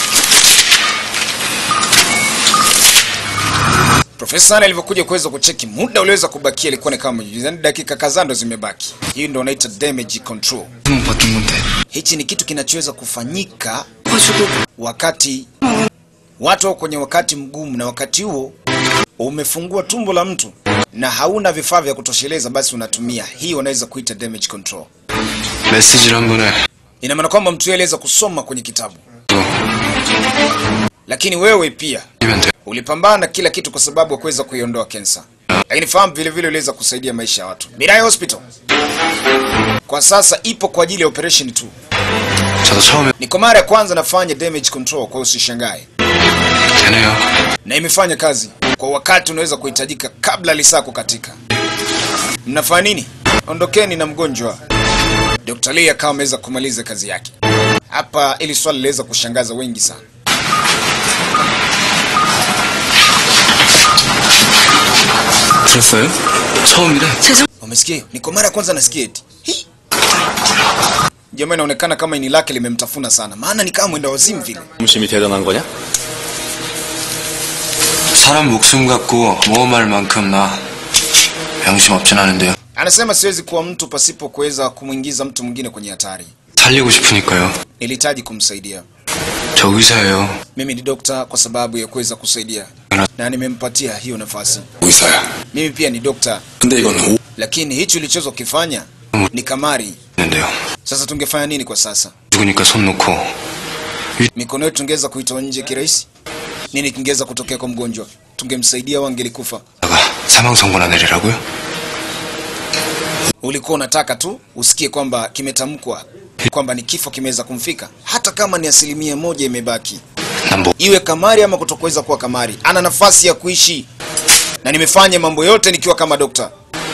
Speaker 1: Profesa Anne alivyokuja kuweza kucheki muda uliweza kubakia ilikuwa ni kama yani dakika kadhaa ndo zimebaki. Hii ndo wanaita damage control.
Speaker 4: 못 받던 건데
Speaker 1: Hichi ni kitu kinachoweza kufanyika
Speaker 6: 퍼주고
Speaker 1: wakati watu wako kwenye wakati mgumu, na wakati huo umefungua tumbo la mtu na hauna vifaa vya kutosheleza, basi unatumia hii, wanaweza kuita damage control.
Speaker 4: 메시지를 한 번에
Speaker 1: Ina maana kwamba mtu yeye aliweza kusoma kwenye kitabu,
Speaker 4: 또
Speaker 1: lakini wewe pia
Speaker 4: 이면 돼
Speaker 1: ulipambana na kila kitu kwa sababu ya kuweza kuiondoa kensa, lakini fahamu vile vile uliweza kusaidia maisha ya watu. Mirai Hospital kwa sasa ipo kwa ajili ya operation tu.
Speaker 4: 저도 처음에
Speaker 1: Ni kwa mara ya kwanza nafanya damage control, kwa hiyo usishangae,
Speaker 4: 되네요
Speaker 1: na imefanya kazi kwa wakati unaweza kuhitajika kabla lisaa kukatika. Mnafanya nini? Ondokeni na mgonjwa. Dr. Lee akawa ameweza kumaliza kazi yake. Hapa ili swali liweza kushangaza wengi sana.
Speaker 4: 들었어요? 처음이래
Speaker 6: 죄송
Speaker 1: Umesikia hiyo? Ni kwa mara ya kwanza nasikia eti. Hi! Jamaa inaonekana kama ini lake limemtafuna sana, maana ni kama mwenda wazimu vile.
Speaker 4: 중심이 대단한 거냐?
Speaker 5: 사람 목숨 갖고 모험할 만큼 나 양심 없진 않은데요.
Speaker 1: Anasema siwezi kuwa mtu pasipo kuweza kumwingiza mtu mwingine kwenye hatari.
Speaker 5: 살리고 싶으니까요.
Speaker 1: Nilihitaji kumsaidia.
Speaker 5: 저 의사예요.
Speaker 1: Mimi ni dokta kwa sababu ya kuweza kusaidia, na nimempatia hiyo nafasi.
Speaker 4: 의사야
Speaker 1: Mimi pia ni dokta,
Speaker 4: 근데 이건 오...
Speaker 1: lakini hichi ulichoweza kukifanya ni kamari.
Speaker 5: 있는데요.
Speaker 1: Sasa tungefanya nini kwa sasa?
Speaker 5: 죽으니까 손 놓고
Speaker 1: Mikono yetu tungeweza kuitoa nje kirahisi? Nini kingeweza kutokea kwa mgonjwa? Tungemsaidia au angelikufa?
Speaker 5: 다가 사망 선고나 내리라고요?
Speaker 1: Ulikuwa unataka tu usikie kwamba kimetamkwa kwamba ni kifo kimeweza kumfika, hata kama ni asilimia moja imebaki,
Speaker 5: 난 뭐,
Speaker 1: iwe kamari ama kutokuweza kuwa kamari, ana nafasi ya kuishi, na nimefanya mambo yote nikiwa kama dokta.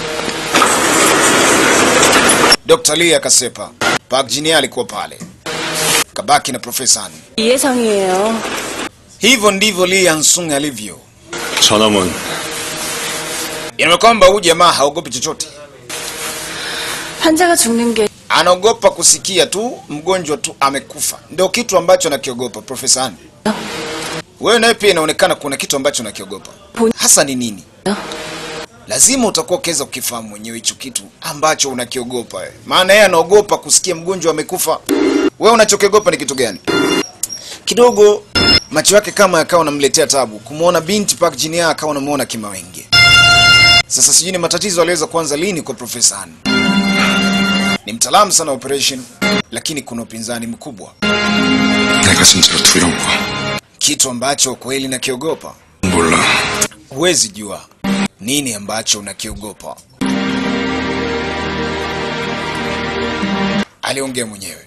Speaker 1: Dr. Lee akasepa. Park Jin alikuwa pale, kabaki na Profesa Han.
Speaker 7: 이해성이에요.
Speaker 1: Hivyo ndivyo Lee Hansung alivyo.
Speaker 4: 저놈은
Speaker 1: Inaona kwamba huyu jamaa haogopi chochote,
Speaker 7: 환자가 죽는 게
Speaker 1: anaogopa kusikia tu mgonjwa tu amekufa, ndio kitu ambacho anakiogopa. Profesa Han, wewe naye pia inaonekana kuna kitu ambacho unakiogopa, hasa ni nini? Lazima utakuwa ukiweza kukifahamu mwenyewe hicho kitu ambacho unakiogopa wewe. Maana yeye anaogopa kusikia mgonjwa amekufa. Wewe unachokiogopa ni kitu gani? Kidogo macho yake kama yakawa unamletea tabu kumwona binti Park Jin akawa unamuona kimawenge. Sasa sijui ni matatizo aliweza kuanza lini kwa Profesa Han. Ni mtaalamu sana wa operation, lakini kuna upinzani mkubwa,
Speaker 4: 내가 진짜로 두려운 거야
Speaker 1: kitu ambacho kweli nakiogopa.
Speaker 4: 몰라
Speaker 1: Huwezi jua nini ambacho unakiogopa, aliongea mwenyewe.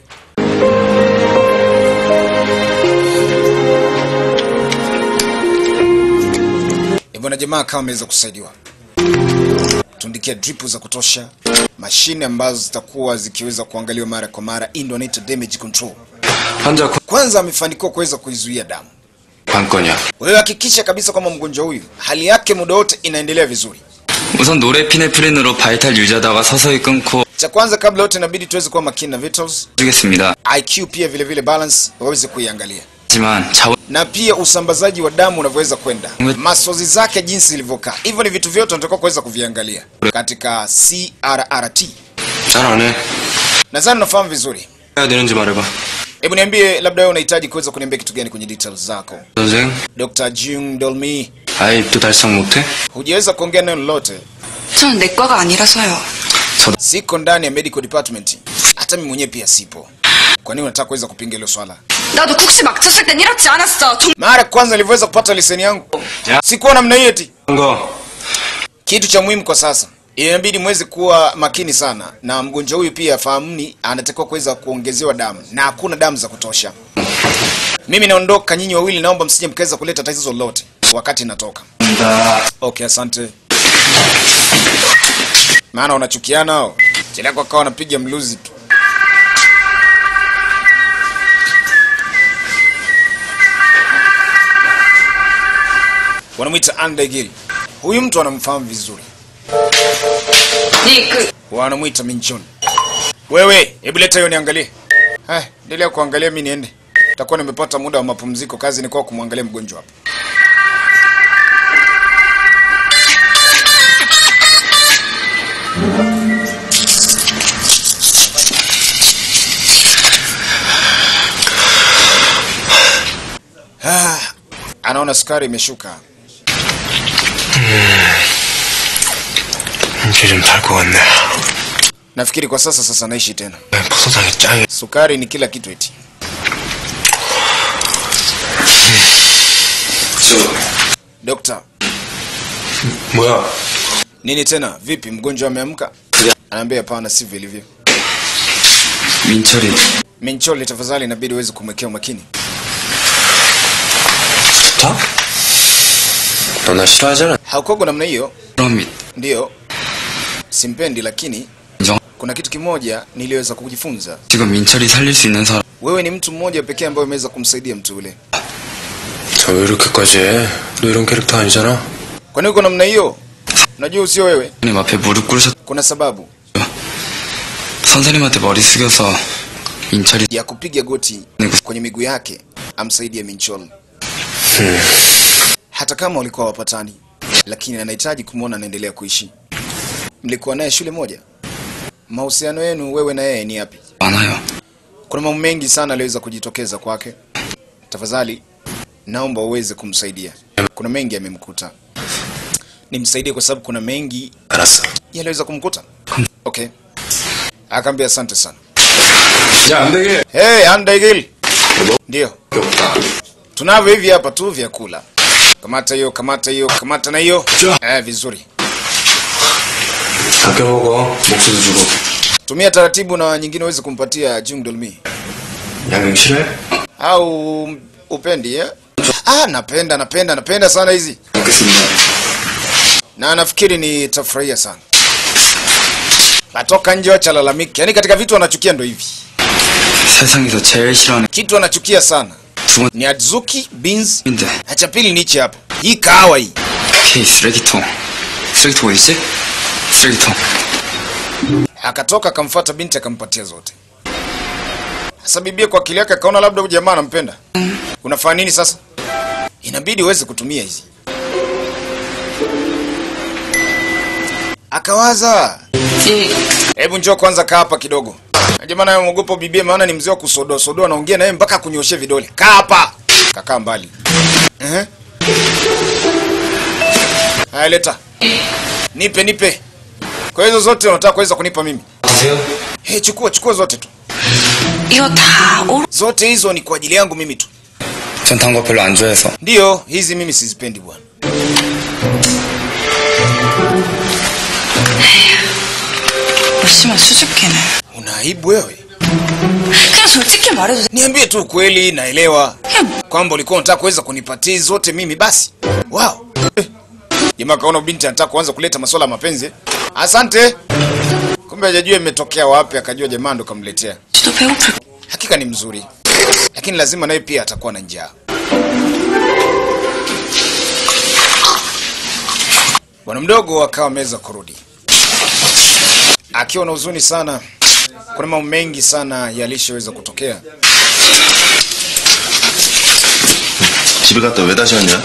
Speaker 1: E bwana, jamaa akawa ameweza kusaidiwa, tundikia dripu za kutosha, mashine ambazo zitakuwa zikiweza kuangaliwa mara kwa mara. Hii ndio anaita damage control.
Speaker 5: 환자
Speaker 1: Kwanza amefanikiwa kuweza kuizuia damu.
Speaker 5: 관건이야.
Speaker 1: Wewe hakikisha kabisa kwamba mgonjwa huyu hali yake muda wote inaendelea vizuri.
Speaker 8: 우선 노레피네프린으로 바이탈 유지하다가 서서히 끊고
Speaker 1: Cha kwanza kabla yote inabidi tuweze kuwa makini na vitals,
Speaker 8: 주겠습니다.
Speaker 1: IQ pia vile vile balance waweze kuiangalia,
Speaker 8: 하지만 자원
Speaker 1: na pia usambazaji wa damu unavyoweza kwenda, masozi zake jinsi ilivyokaa. Hivyo ni vitu vyote unatakiwa kuweza kuviangalia katika CRRT.
Speaker 5: 잘 안 해.
Speaker 1: Nadhani unafahamu vizuri.
Speaker 5: 해야 되는지 말해봐.
Speaker 1: Hebu niambie, labda wewe unahitaji kuweza kuniambia kitu gani kwenye details zako?
Speaker 8: 선생,
Speaker 1: Dr. Jung Dolmi,
Speaker 8: 아직도 달성 못해?
Speaker 1: hujaweza kuongea neno lolote.
Speaker 6: 저는 내과가 아니라서요.
Speaker 1: Siko ndani ya medical department, hata mimi mwenyewe pia sipo. Kwa nini unataka kuweza kupinga hilo swala?
Speaker 2: 나도 국시 막 쳤을 땐 이렇지 않았어. 정...
Speaker 1: Mara ya kwanza nilivyoweza kupata leseni yangu
Speaker 8: Ya.
Speaker 1: sikuwa namna hiyo eti.
Speaker 8: 거.
Speaker 1: Kitu cha muhimu kwa sasa inabidi mweze kuwa makini sana, na mgonjwa huyu pia fahamuni, anatakiwa kuweza kuongezewa damu na hakuna damu za kutosha. Mimi naondoka, nyinyi wawili naomba msije mkaweza kuleta tatizo lolote wakati natoka. Okay, asante. Maana unachukiana hao, kila kwa kawa wanapiga mluzi tu. Wanamwita Andegiri. Huyu mtu anamfahamu vizuri.
Speaker 2: 네 그...
Speaker 1: wanamwita Minchon. Wewe, hebu leta hiyo niangalie. Haya, endelea kuangalia, mimi niende. Takuwa nimepata muda wa mapumziko, kazi ni kwa kumwangalia mgonjwa hapa. Ah, anaona sukari imeshuka.
Speaker 5: 이제 좀 잘 것 같네.
Speaker 1: Nafikiri kwa sasa sasa naishi tena.
Speaker 5: 버섯향이 짱이.
Speaker 1: Sukari ni kila kitu eti. Dokta,
Speaker 5: 뭐야?
Speaker 1: nini tena? Vipi, mgonjwa ameamka? Anaambia hapana, sivyo ilivyo.
Speaker 8: 민철이
Speaker 1: Minchole, tafadhali, inabidi uweze kumwekea umakini.
Speaker 5: 좋다? 너 나 싫어하잖아.
Speaker 1: Haukogo namna hiyo,
Speaker 8: 그럼
Speaker 1: ndiyo simpendi, lakini
Speaker 8: 인정.
Speaker 1: kuna kitu kimoja niliweza kujifunza.
Speaker 8: 지금 민철이 살릴 수 있는 사람
Speaker 1: Wewe ni mtu mmoja pekee ambaye umeweza kumsaidia mtu ule.
Speaker 5: 저 왜 이렇게까지 해? 너 이런 캐릭터 아니잖아.
Speaker 1: Kwani uko namna hiyo? Unajua usio wewe,
Speaker 8: 선생님 앞에 무릎 꿇으셨
Speaker 1: kuna sababu
Speaker 8: 선생님한테 머리 숙여서 민철이
Speaker 1: ya kupiga goti kwenye miguu yake amsaidie Minchol. Hata kama walikuwa wapatani, lakini anahitaji kumwona anaendelea kuishi. Mlikuwa naye shule moja, mahusiano yenu wewe na yeye ni yapi?
Speaker 8: 많아요.
Speaker 1: Kuna mambo mengi sana aliweza kujitokeza kwake. Tafadhali naomba uweze kumsaidia, kuna mengi yamemkuta. Nimsaidie kwa sababu kuna mengi
Speaker 5: 알았어.
Speaker 1: yaliweza kumkuta. Okay, akaambia asante sana.
Speaker 5: 야, 안 되게.
Speaker 1: Hey, Andaigil. Ndio. Tunavyo hivi hapa tu vyakula. Kamata hiyo, kamata hiyo, kamata na hiyo. Eh, vizuri.
Speaker 5: 아껴 먹어. 목소리 주고.
Speaker 1: Tumia taratibu na nyingine uweze kumpatia Jung Dolmi.
Speaker 5: 양념 싫어해?
Speaker 1: Au upendi eh? Ah, napenda, napenda, napenda sana hizi.
Speaker 8: 먹겠습니다.
Speaker 1: Na nafikiri nitafurahia sana. Natoka nje wachalalamiki. Yaani katika vitu wanachukia ndo hivi.
Speaker 8: 세상에서 제일 싫어하는
Speaker 1: Kitu wanachukia sana
Speaker 8: 두
Speaker 1: ni Adzuki beans.
Speaker 8: 번인데
Speaker 1: Na cha pili ni hichi hapa. Hii kahawa hii.
Speaker 8: K 쓰레기통. 쓰레기통 어디 있지? 쓰레기통.
Speaker 1: akatoka akamfuata binti akampatia zote. Sasa bibia kwa akili yake akaona labda huyu jamaa anampenda. Unafanya nini sasa? Inabidi uweze kutumia hizi. Akawaza, hebu njoo kwanza kaa hapa kidogo. Na Jamaa naye mwogopa bibia, maana ni mzee wa kusodoa sodoa, anaongea naye mpaka kunyoshia vidole. Kaa hapa. Kakaa mbali. Ehe. Haya, leta. Nipe, nipe. Kwa hizo zote unataka kuweza kunipa mimi?
Speaker 8: 드세요.
Speaker 1: Hey, chukua chukua zote tu.
Speaker 2: 이거 다 오르...
Speaker 1: Zote hizo ni kwa ajili yangu mimi tu.
Speaker 8: 전 단 거 별로 안 좋아해서.
Speaker 1: Ndiyo, hizi mimi sizipendi bwana.
Speaker 6: 심한 수줍기네.
Speaker 1: Una aibu wewe?
Speaker 2: 그냥 솔직히 말해도 돼.
Speaker 1: Niambie tu ukweli, naelewa
Speaker 2: 그냥
Speaker 1: kwamba ulikuwa unataka kuweza kunipatia hizi zote mimi basi. Wow. Eh. Jamaa kaona binti anataka kuanza kuleta masuala ya mapenzi. Asante. Kumbe hajajua imetokea wapi, akajua jamaa ndo kamletea.
Speaker 6: 또 배고플.
Speaker 1: Hakika ni mzuri, lakini lazima naye pia atakuwa na njaa. Bwana mdogo akawa ameweza kurudi akiwa na huzuni sana. Kuna mambo mengi sana yalishaweza kutokea.
Speaker 5: 집에 갔다 왜 다시 왔냐?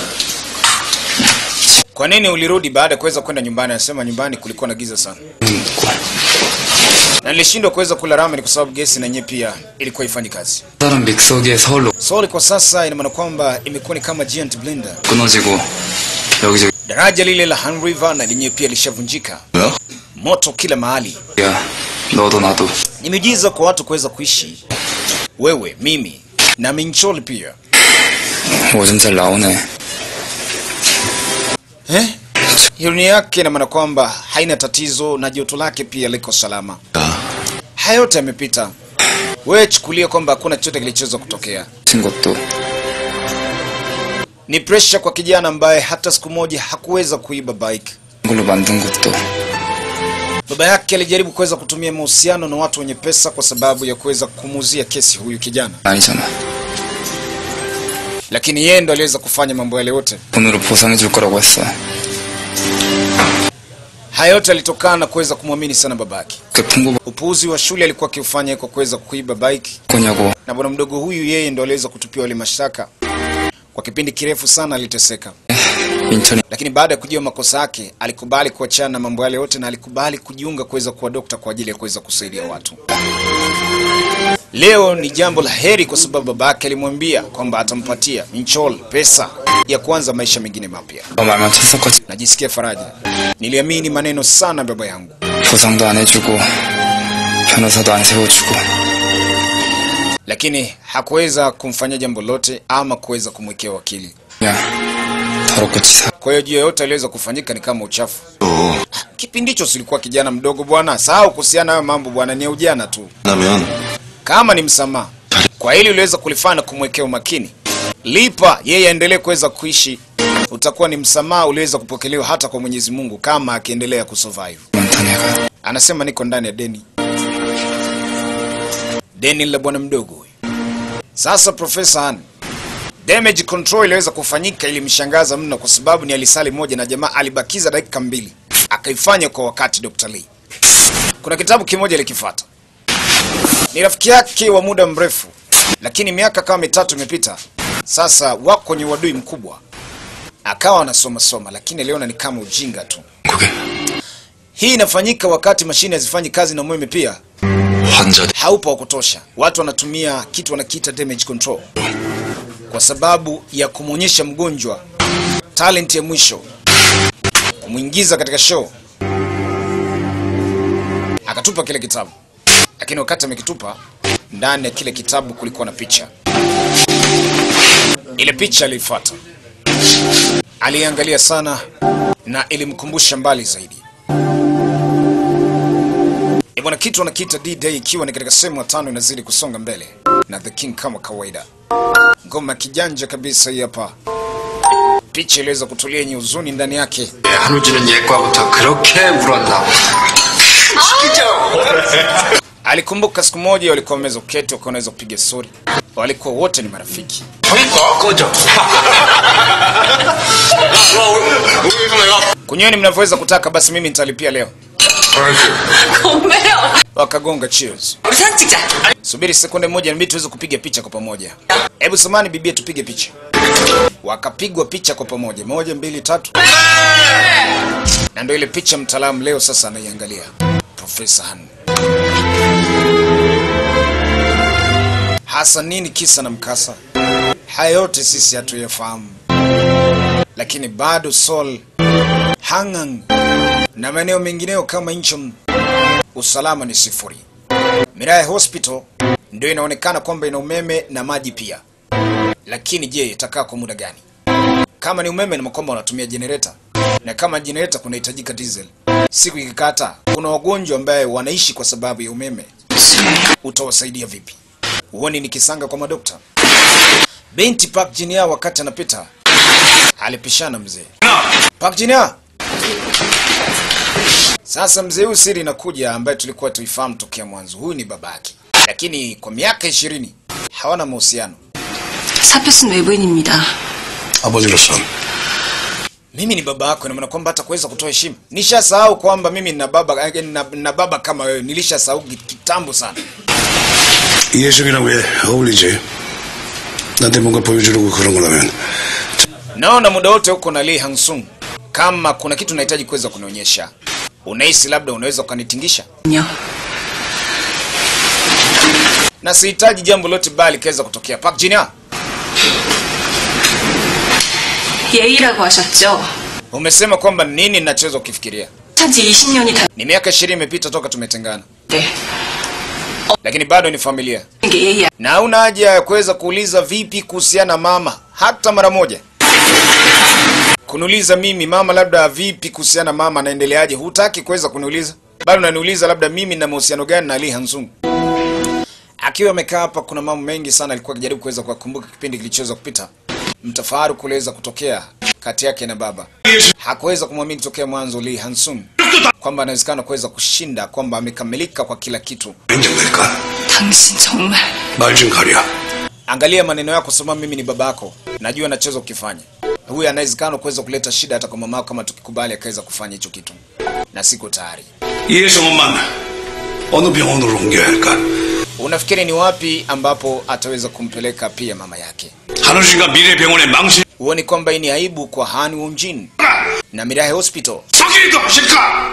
Speaker 1: Kwa nini ulirudi baada ya kuweza kwenda nyumbani? Anasema nyumbani kulikuwa na giza sana. na nilishindwa kuweza kula ramen kwa sababu gesi na yenyewe pia ilikuwa ifanyi kazi.
Speaker 8: 다른 믹서기에 서울로
Speaker 1: Soli kwa sasa ina maana kwamba imekuwa ni kama giant blender.
Speaker 8: 끊어지고 여기저기
Speaker 1: Daraja lile la Han River na lenyewe pia lishavunjika,
Speaker 5: 뭐야?
Speaker 1: moto kila mahali.
Speaker 8: 야 너도 나도
Speaker 1: Ni miujiza kwa watu kuweza kuishi, wewe, mimi na Minchol pia
Speaker 8: 오줌 잘 나오네
Speaker 1: eh? Ironia yake ina maana kwamba haina tatizo na joto lake pia liko salama.
Speaker 5: 야,
Speaker 1: Haya yote yamepita, wewe chukulia kwamba hakuna chochote kilichoweza kutokea.
Speaker 8: 친 것도
Speaker 1: Ni pressure kwa kijana ambaye hata siku moja hakuweza kuiba bike.
Speaker 8: 걸로 만든 것도
Speaker 1: Baba yake alijaribu kuweza kutumia mahusiano na watu wenye pesa kwa sababu ya kuweza kumuzia kesi huyu kijana,
Speaker 8: 아니잖아
Speaker 1: lakini yeye ndo aliweza kufanya mambo yale yote.
Speaker 8: 돈으로 보상해 줄 거라고 했어
Speaker 1: Haya yote yalitokana na kuweza kumwamini sana babake.
Speaker 8: 그 풍고
Speaker 1: Upuuzi wa shule alikuwa akiufanya kwa kuweza kuiba bike,
Speaker 8: 거냐고
Speaker 1: na bwana mdogo huyu yeye ndo aliweza kutupiwa wale mashtaka. Kwa kipindi kirefu sana aliteseka,
Speaker 8: 인천이
Speaker 1: lakini baada ya kujua makosa yake alikubali kuachana na mambo yale yote na alikubali kujiunga kuweza kuwa dokta kwa ajili ya kuweza kusaidia watu. Leo ni jambo la heri kwa sababu babake alimwambia kwamba atampatia Minchol pesa ya kuanza maisha mengine mapya.
Speaker 8: 너 말만 쳤었거지
Speaker 1: Najisikia faraja, niliamini maneno sana baba yangu.
Speaker 8: 보상도 안 해주고 변호사도 안 세워주고
Speaker 1: lakini hakuweza kumfanyia jambo lote ama kuweza kumwekea wakili.
Speaker 8: 그냥 더럽고 치사
Speaker 1: Kwa hiyo juu yoyote aliweza kufanyika ni kama uchafu.
Speaker 5: 또
Speaker 1: Kipindi hicho silikuwa kijana mdogo bwana, sahau kuhusiana na hayo mambo bwana, ni ya ujana tu.
Speaker 5: 나면
Speaker 1: Kama ni msamaha kwa hili uliweza kulifanya kumwekea umakini, lipa yeye aendelee kuweza kuishi, utakuwa ni msamaha uliweza kupokelewa hata kwa Mwenyezi Mungu kama akiendelea kusurvive.
Speaker 8: 많다 내가
Speaker 1: Anasema niko ndani ya deni, deni la bwana mdogo huyu. Sasa Profesa Han, damage control iliweza kufanyika, ilimshangaza mno kwa sababu ni alisali moja na jamaa alibakiza dakika mbili akaifanya kwa wakati. Dr. Lee, kuna kitabu kimoja likifuata, ni rafiki yake wa muda mrefu, lakini miaka kama mitatu imepita sasa, wako kwenye uadui mkubwa. Akawa anasoma soma, lakini aliona ni kama ujinga tu.
Speaker 5: 그게
Speaker 1: Hii inafanyika wakati mashine hazifanyi kazi na umeme pia
Speaker 5: 환자
Speaker 1: haupo wa kutosha. Watu wanatumia kitu wanakiita damage control kwa sababu ya kumwonyesha mgonjwa talent ya mwisho, kumwingiza katika show. Akatupa kile kitabu, lakini wakati amekitupa, ndani ya kile kitabu kulikuwa na picha. Ile picha aliifuata, aliangalia sana na ilimkumbusha mbali zaidi. E bwana, kitu wanakiita D-Day ikiwa ni katika sehemu ya tano inazidi kusonga mbele na The King kama kawaida. Ngoma ya kijanja kabisa hii hapa. Picha iliweza kutulia yenye huzuni ndani yake.
Speaker 3: 한우지는 옛과부터 그렇게 울었나
Speaker 1: Alikumbuka siku moja walikuwa wameweza kuketi wakiwa wanaweza kupiga stori, walikuwa wote ni marafiki.
Speaker 3: 보니까 꺼져
Speaker 1: Kunyweni mnavyoweza kutaka, basi mimi nitalipia leo.
Speaker 2: 건배요.
Speaker 1: Wakagonga cheers.
Speaker 6: 우리 사진 찍자.
Speaker 1: Subiri sekunde moja, nabidi tuweze kupiga picha kwa pamoja. Hebu samani bibia, tupige picha. Wakapigwa picha kwa pamoja, moja, mbili, tatu, na ndio ile picha mtaalamu leo sasa anaiangalia, Profesa Han. Hasa nini kisa na mkasa? Haya yote sisi hatuyafahamu, lakini bado Seoul, Hangang na maeneo mengineyo kama Incheon usalama ni sifuri. Mirai Hospital ndio inaonekana kwamba ina umeme na maji pia, lakini je, itakaa kwa muda gani? Kama ni umeme ni kwamba wanatumia generator, na kama generator kunahitajika diesel. Siku ikikata, kuna wagonjwa ambaye wanaishi kwa sababu ya umeme, utawasaidia vipi? Huoni ni kisanga kwa madokta? Binti Park Jinia wakati anapita alipishana mzee Park Jinia. Sasa mzee huyu siri inakuja ambaye tulikuwa tuifahamu tokea mwanzo. Huyu ni babake, lakini kwa miaka ishirini hawana mahusiano.
Speaker 2: 사표 쓴 외부인입니다.
Speaker 3: 아버지로서
Speaker 1: Mimi ni baba yako, ina maana kwamba hata kuweza kutoa heshima. Nishasahau kwamba mimi nina baba, eh, nina, nina baba kama wewe. Nilishasahau ki- kitambo sana.
Speaker 3: 이해성이랑 왜 어울리지? 나한테 뭔가 보여주려고 그런 거라면
Speaker 1: Naona muda wote huko na Lee Hangsung. Kama kuna kitu unahitaji kuweza kunionyesha, unahisi labda unaweza ukanitingisha?
Speaker 2: 아니요.
Speaker 1: na sihitaji jambo lote baya likaweza kutokea. Park Jin-young,
Speaker 2: 예의라고 하셨죠?
Speaker 1: umesema kwamba nini ninachoweza kukifikiria?
Speaker 2: 산지 20년이 다
Speaker 1: Ni miaka ishirini imepita toka tumetengana,
Speaker 2: 네.
Speaker 1: lakini bado ni familia,
Speaker 2: 이게 예의
Speaker 1: na hauna haja ya kuweza kuuliza vipi kuhusiana na mama hata mara moja. Kuniuliza mimi mama, labda vipi kuhusiana na mama, anaendeleaje? Hutaki kuweza kuniuliza, bado unaniuliza labda mimi na mahusiano gani na Ali Hanzung. Akiwa amekaa hapa, kuna mambo mengi sana alikuwa akijaribu kuweza kuyakumbuka kipindi kilichoweza kupita. Mtafaruku kuweza kutokea kati yake na baba, hakuweza kumwamini tokea mwanzo Lee Hansun kwamba anawezekana kuweza kushinda, kwamba amekamilika kwa kila kitu.
Speaker 3: 인정될까?
Speaker 2: 당신 정말
Speaker 3: 말 좀 가려.
Speaker 1: Angalia maneno yako, sema mimi ni babako, najua nachoweza kukifanya. Huyu anawezekana kuweza kuleta shida hata kwa mamako, kama tukikubali akaweza kufanya hicho kitu, na siko tayari.
Speaker 3: 이해성원만 어느 병원으로 옮겨야 할까?
Speaker 1: Unafikiri ni wapi ambapo ataweza kumpeleka pia mama yake?
Speaker 3: 한우진과 미래병원의 망신
Speaker 1: Huoni kwamba hii ni aibu kwa Han Wonjin na Mirahe Hospital?
Speaker 3: 소개도 하실까?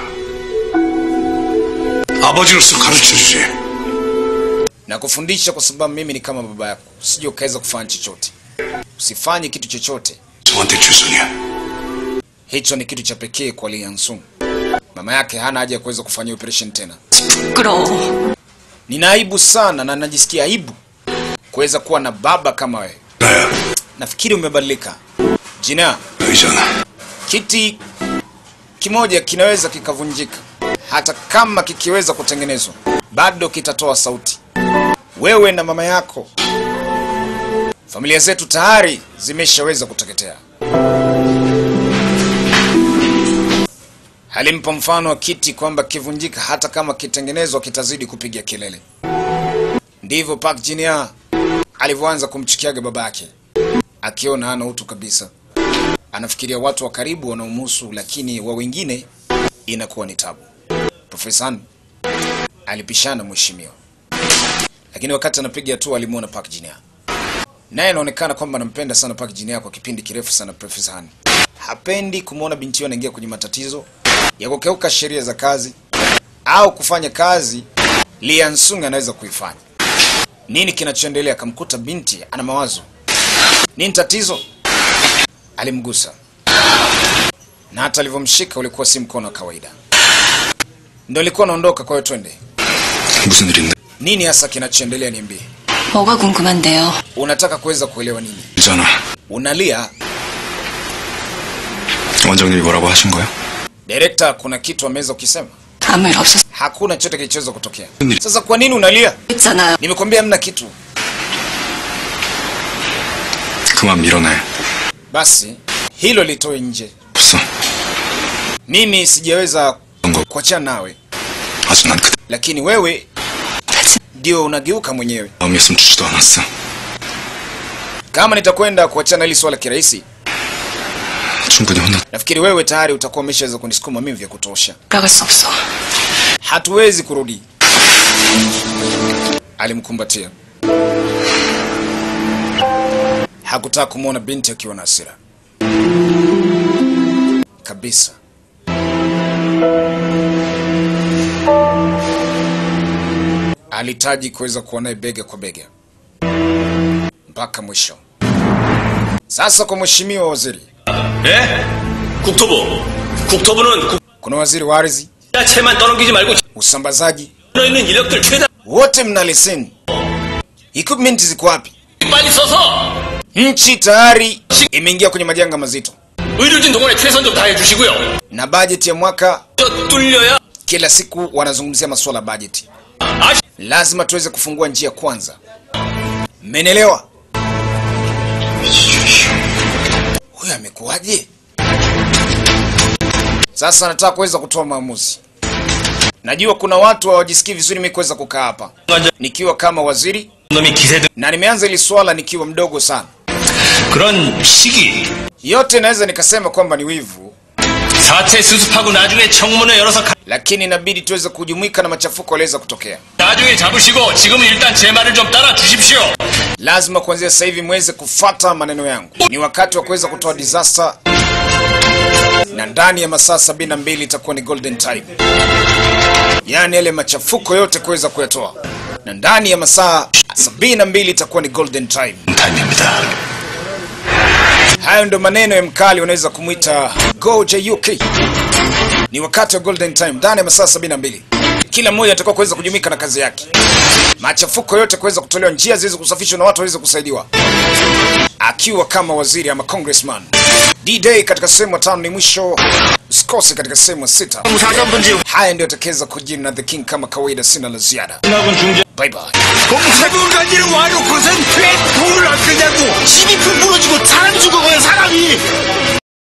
Speaker 3: 아버지로서 가르쳐주지.
Speaker 1: na kufundisha kwa sababu mimi ni kama baba yako, usije ukaweza kufanya chochote. Usifanye kitu chochote,
Speaker 3: 저한테 죄송해.
Speaker 1: hicho ni kitu cha pekee kwa Lee Hyun-sung. Mama yake hana haja ya kuweza kufanyia operation tena.
Speaker 2: 부끄러워.
Speaker 1: Nina aibu sana na najisikia aibu kuweza kuwa na baba kama wewe.
Speaker 3: 나야
Speaker 1: Nafikiri umebadilika. Jina,
Speaker 3: 의잖아.
Speaker 1: kiti kimoja kinaweza kikavunjika, hata kama kikiweza kutengenezwa bado kitatoa sauti. Wewe na mama yako, familia zetu tayari zimeshaweza kuteketea. Alimpa mfano wa kiti kwamba kivunjika, hata kama kitengenezwa kitazidi kupiga kelele. Ndivyo Park Jinia alivyoanza kumchukiaga babake, akiona hana utu kabisa anafikiria watu wa karibu wanaomhusu, lakini wa wengine inakuwa ni tabu. Profesa Han alipishana mheshimiwa, lakini wakati anapiga hatua alimwona Park Jinia, naye anaonekana kwamba anampenda sana Park Jinia kwa kipindi kirefu sana. Profesa Han hapendi kumwona binti yake anaingia kwenye matatizo ya kukeuka sheria za kazi au kufanya kazi Lee Hyun-sung anaweza kuifanya. Nini kinachoendelea? Akamkuta binti ana mawazo. Nini tatizo? alimgusa na hata alivyomshika ulikuwa si mkono wa kawaida, ndo alikuwa anaondoka. Kwa hiyo twende,
Speaker 4: 무슨 일인데?
Speaker 1: nini hasa kinachoendelea? Niambie,
Speaker 2: 뭐가 궁금한데요?
Speaker 1: unataka kuweza kuelewa nini?
Speaker 4: 있잖아.
Speaker 1: Unalia
Speaker 4: 원장님이 뭐라고 하신 거야?
Speaker 1: direkta, kuna kitu ameweza ukisema?
Speaker 2: 아무 일 없었...
Speaker 1: Hakuna chochote kilichoweza kutokea. Sasa kwa nini unalia?
Speaker 2: 했잖아요.
Speaker 1: Nimekwambia hamna kitu.
Speaker 4: 그만 밀어내.
Speaker 1: Basi hilo litoe nje.
Speaker 4: 없어.
Speaker 1: Mimi sijaweza
Speaker 4: 그런 거
Speaker 1: kuachana nawe,
Speaker 4: 아주 난 그때
Speaker 1: lakini wewe ndio unageuka mwenyewe.
Speaker 4: 마음이었으면 주지도 않았어.
Speaker 1: Kama nitakwenda kuachana hili swala kirahisi,
Speaker 4: 충분히 혼났.
Speaker 1: nafikiri wewe tayari utakuwa umeshaweza kunisukuma mimi vya kutosha.
Speaker 2: 돌아갈 수 없어.
Speaker 1: hatuwezi kurudi. Alimkumbatia, hakutaka kumwona binti akiwa na hasira kabisa. Alihitaji kuweza kuwa naye bega kwa bega mpaka mwisho. Sasa kwa mheshimiwa waziri,
Speaker 7: 네? 국토부. 국토부는 국-
Speaker 1: kuna waziri wa ardhi,
Speaker 7: 야채만 떠넘기지 말고
Speaker 1: usambazaji,
Speaker 7: 집에 있는 인력들 최대한
Speaker 1: wote mna leseni. Equipment ziko wapi?
Speaker 7: 빨리 써서
Speaker 1: Nchi tayari imeingia kwenye majanga mazito
Speaker 7: 의료진 동원에 최선 좀 다해주시고요.
Speaker 1: na bajeti ya mwaka
Speaker 7: 저 뚫려야
Speaker 1: kila siku wanazungumzia masuala ya bajeti.
Speaker 7: 아시
Speaker 1: Lazima tuweze kufungua njia kwanza. Mmenielewa? Huyu amekuwaje? Sasa nataka kuweza kutoa maamuzi. Najua kuna watu hawajisikii vizuri mimi kuweza kukaa hapa nikiwa kama waziri,
Speaker 7: 놈이 기세등
Speaker 1: na nimeanza hili swala nikiwa mdogo sana.
Speaker 7: 그런 시기
Speaker 1: Yote naweza nikasema kwamba ni wivu,
Speaker 7: 사태 수습하고 나중에 청문회 열어서 가-
Speaker 1: lakini inabidi tuweze kujumuika na machafuko yaliweza kutokea.
Speaker 7: 나중에 잡으시고 지금은 일단 제 말을 좀 따라 주십시오.
Speaker 1: lazima kuanzia sasa hivi mweze kufata maneno yangu. Ni wakati wa kuweza kutoa disaster, na ndani ya masaa sabini na mbili itakuwa ni golden time, yaani yale machafuko yote kuweza kuyatoa. na ndani ya masaa 72 itakuwa ni golden time.
Speaker 5: 타임입니다.
Speaker 1: Hayo ndo maneno ya mkali, unaweza kumwita Goje Yuki. Ni wakati wa golden time, ndani ya masaa 72 kila mmoja atakuwa kuweza kujumika na kazi yake, machafuko yote kuweza kutolewa, njia ziweze kusafishwa na watu waweze kusaidiwa, akiwa kama waziri ama congressman. D-Day katika sehemu ya tano ni mwisho, usikose katika sehemu ya sita. Haya ndio atakaweza kujini na The King kama kawaida, sina la ziada. Bye bye.
Speaker 3: 세분까지를 와놓고선 왜 돈을